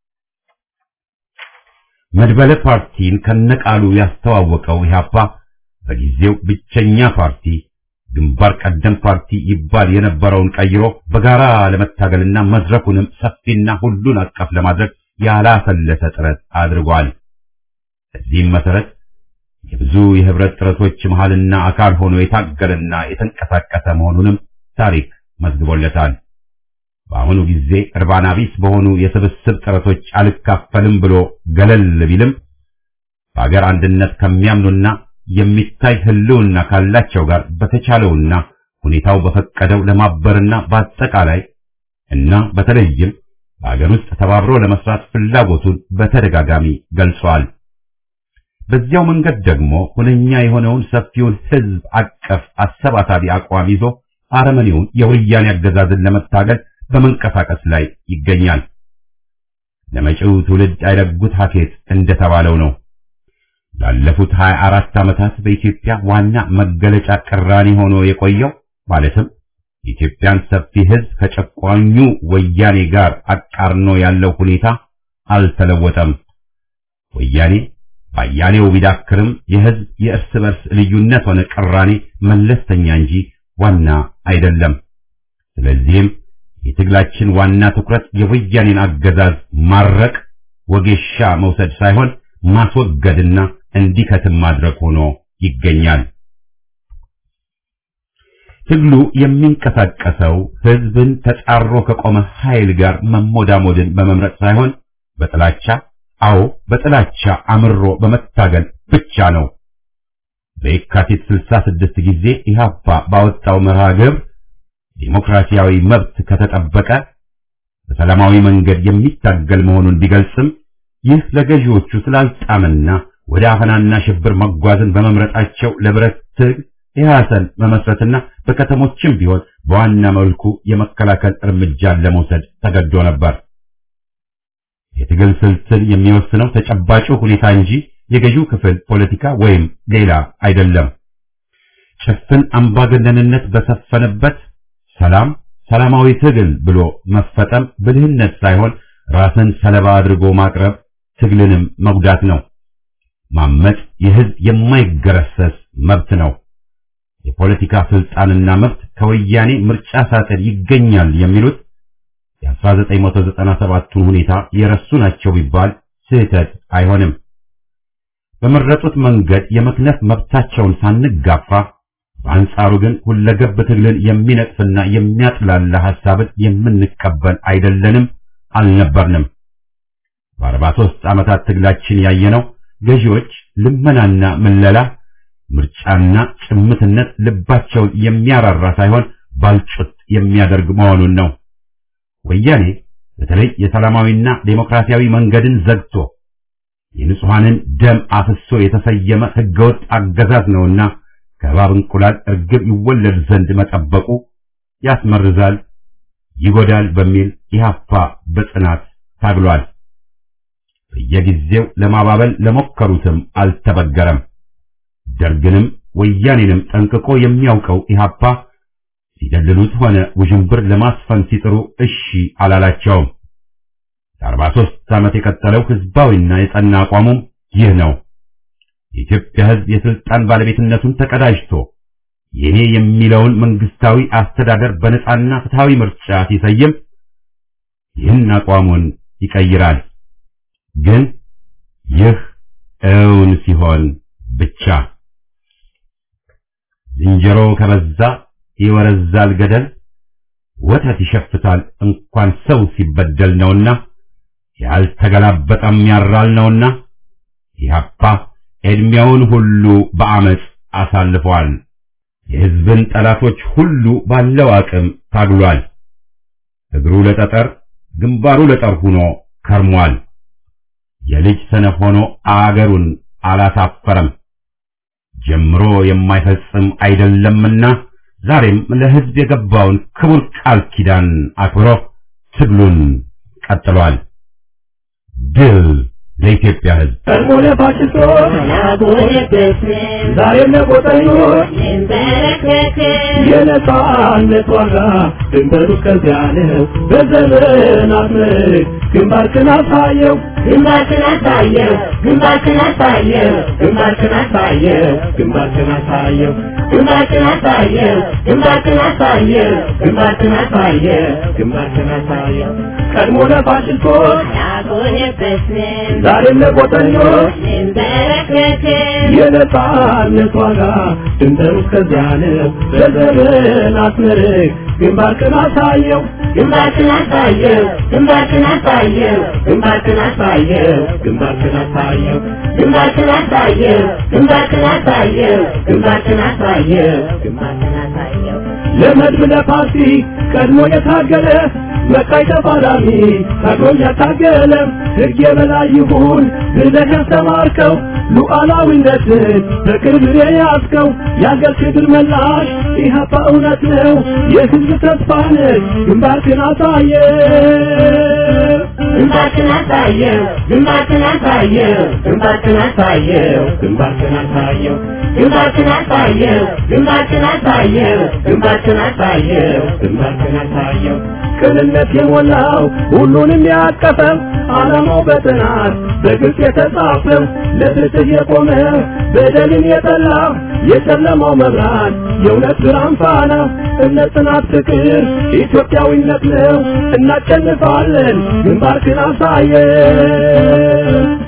መድበለ ፓርቲን ከነቃሉ ያስተዋወቀው ኢህአፓ በጊዜው ብቸኛ ፓርቲ ግንባር ቀደም ፓርቲ ይባል የነበረውን ቀይሮ በጋራ ለመታገልና መድረኩንም ሰፊና ሁሉን አቀፍ ለማድረግ ያላሰለሰ ጥረት አድርጓል። በዚህም መሰረት የብዙ የህብረት ጥረቶች መሃልና አካል ሆኖ የታገለና የተንቀሳቀሰ መሆኑንም ታሪክ መዝግቦለታል። በአሁኑ ጊዜ እርባና ቢስ በሆኑ የስብስብ ጥረቶች አልካፈልም ብሎ ገለል ቢልም በአገር አንድነት ከሚያምኑና የሚታይ ህልውና ካላቸው ጋር በተቻለውና ሁኔታው በፈቀደው ለማበርና በአጠቃላይ እና በተለይም በአገር ውስጥ ተባብሮ ለመስራት ፍላጎቱን በተደጋጋሚ ገልጿል። በዚያው መንገድ ደግሞ ሁነኛ የሆነውን ሰፊውን ህዝብ አቀፍ አሰባሳቢ አቋም ይዞ አረመኔውን የወያኔ አገዛዝን ለመታገል በመንቀሳቀስ ላይ ይገኛል። ለመጪው ትውልድ አይረጉት ሀኬት እንደተባለው ነው። ላለፉት 24 ዓመታት በኢትዮጵያ ዋና መገለጫ ቅራኔ ሆኖ የቆየው ማለትም የኢትዮጵያን ሰፊ ህዝብ ከጨቋኙ ወያኔ ጋር አቃርኖ ያለው ሁኔታ አልተለወጠም። ወያኔ ባያሌው ቢዳክርም የህዝብ የእርስ በርስ ልዩነት ሆነ ቅራኔ መለስተኛ እንጂ ዋና አይደለም። ስለዚህም የትግላችን ዋና ትኩረት የወያኔን አገዛዝ ማረቅ፣ ወጌሻ መውሰድ ሳይሆን ማስወገድና እንዲከትም ማድረግ ሆኖ ይገኛል። ትግሉ የሚንቀሳቀሰው ህዝብን ተጻሮ ከቆመ ኃይል ጋር መሞዳሞድን በመምረጥ ሳይሆን በጥላቻ አዎ በጥላቻ አምሮ በመታገል ብቻ ነው። በየካቲት 66 ጊዜ ኢህአፓ ባወጣው መርሃ ግብር ዲሞክራሲያዊ መብት ከተጠበቀ በሰላማዊ መንገድ የሚታገል መሆኑን ቢገልጽም ይህ ለገዢዎቹ ስላልጣመና ወደ አፈናና ሽብር መጓዝን በመምረጣቸው ለብረት ትግል ኢህአሰን መመስረትና በከተሞችም ቢሆን በዋና መልኩ የመከላከል እርምጃን ለመውሰድ ተገዶ ነበር። የትግል ስልትን የሚወስነው ተጨባጩ ሁኔታ እንጂ የገዢው ክፍል ፖለቲካ ወይም ሌላ አይደለም። ጭፍን አምባገነንነት በሰፈነበት ሰላም ሰላማዊ ትግል ብሎ መፈጠም ብልህነት ሳይሆን ራስን ሰለባ አድርጎ ማቅረብ ትግልንም መጉዳት ነው። ማመጽ የህዝብ የማይገረሰስ መብት ነው። የፖለቲካ ስልጣንና መብት ከወያኔ ምርጫ ሳጥን ይገኛል የሚሉት የ1997ቱን ሁኔታ የረሱ ናቸው ቢባል ስህተት አይሆንም። በመረጡት መንገድ የመክነፍ መብታቸውን ሳንጋፋ በአንጻሩ ግን ሁለገብ ትግልን የሚነጥፍና የሚያጥላላ ሐሳብን የምንቀበል አይደለንም፣ አልነበርንም። በአርባ ሦስት ዓመታት ትግላችን ያየነው ገዢዎች ልመናና ምለላ፣ ምርጫና ጭምትነት ልባቸውን የሚያራራ ሳይሆን ባልጩት የሚያደርግ መሆኑን ነው። ወያኔ በተለይ የሰላማዊና ዴሞክራሲያዊ መንገድን ዘግቶ የንጹሐንን ደም አፍሶ የተሰየመ ህገወጥ አገዛዝ ነውና ከእባብ እንቁላል እርግብ ይወለድ ዘንድ መጠበቁ ያስመርዛል፣ ይጎዳል በሚል ኢህአፓ በጽናት ታግሏል። በየጊዜው ለማባበል ለሞከሩትም አልተበገረም። ደርግንም ወያኔንም ጠንቅቆ የሚያውቀው ኢህአፓ ሲደልሉት ሆነ ውዥንብር ለማስፈን ሲጥሩ እሺ አላላቸውም። ለአርባ ሦስት ዓመት የቀጠለው ህዝባዊና የጸና አቋሙም ይህ ነው። የኢትዮጵያ ህዝብ የስልጣን ባለቤትነቱን ተቀዳጅቶ የኔ የሚለውን መንግስታዊ አስተዳደር በነጻና ፍትሃዊ ምርጫ ሲሰይም ይህን አቋሙን ይቀይራል። ግን ይህ እውን ሲሆን ብቻ ዝንጀሮ ከበዛ ይወረዛል ገደል፣ ወተት ይሸፍታል እንኳን ሰው ሲበደል ነውና ያልተገላበጠም ያራል ነውና ኢህአፓ ዕድሜውን ሁሉ በአመፅ አሳልፏል። የህዝብን ጠላቶች ሁሉ ባለው አቅም ታግሏል። እግሩ ለጠጠር ግንባሩ ለጠር ሆኖ ከርሟል። የልጅ ሰነፍ ሆኖ አገሩን አላሳፈረም። ጀምሮ የማይፈጽም አይደለምና ዛሬም ለህዝብ የገባውን ክቡር ቃል ኪዳን አክብሮ ትግሉን ቀጥሏል። ድል ለኢትዮጵያ ህዝብ! ቀድሞ ለፋሽስቶች ዛሬም ለቆጠኞች የነጻነት ዋጋ ድንበሩ እስከዚያ ነው። በዘመናት ምርክ ግንባርክን አሳየው ግንባርክን አሳየው ግንባርክን አሳየው ግንባርክን አሳየው ግንባርክን አሳየው ግንባርክን አሳየው ግንባርክን አሳየው ግንባርክን አሳየው ግንባርክን አሳየው ቀድሞ ለፋሽስቶች ያጎነበስን ዛሬም ለቆጠኞች እንበረከክን የነጻነት ዋጋ ድንበሩ እስከዚያ ነው። በዘመናት ምርክ ግንባርክን አሳየው ግንባርክን አሳየው ግንባርክን አሳየው ግንባርክን አሳየው ግንባርክን አሳየው ግንባርክን አሳየው ግንባርክን አሳየው ግንባርክን አሳየው ግንባርክን አሳየው ለመድብ ለፓርቲ ቀድሞ የታገለ መቃይ ተፋላሚ ታግሎም ያታገለ ሕግ የበላይ ይሁን ብለህ ያስተማርከው ሉዓላዊነትን በቅርብ የያዝከው የአገር ክብር መላሽ ኢህአፓ እውነት ነው የሕዝብ ተስፋ ነህ ግንባርክን አሳየ ግንባርክን አሳየው ግንባርክን አሳየው ግንባርክን አሳየው ግንባርክን አሳየው ግንባርክን አሳየው ግንባርክን አሳየው ግንባርክን አሳየው ግንባርክን አሳየው ቅንነት የሞላው ሁሉንም ያቀፈው ዓላማው በጥናት በግልጽ የተጻፈው ለፍትህ የቆመ በደልን የጠላ የጨለማው መብራት የእውነት ብርሃን ፋና እምነት፣ ጽናት፣ ፍቅር ኢትዮጵያዊነት ነው። እናሸንፋለን። ግንባርክን አሳየን።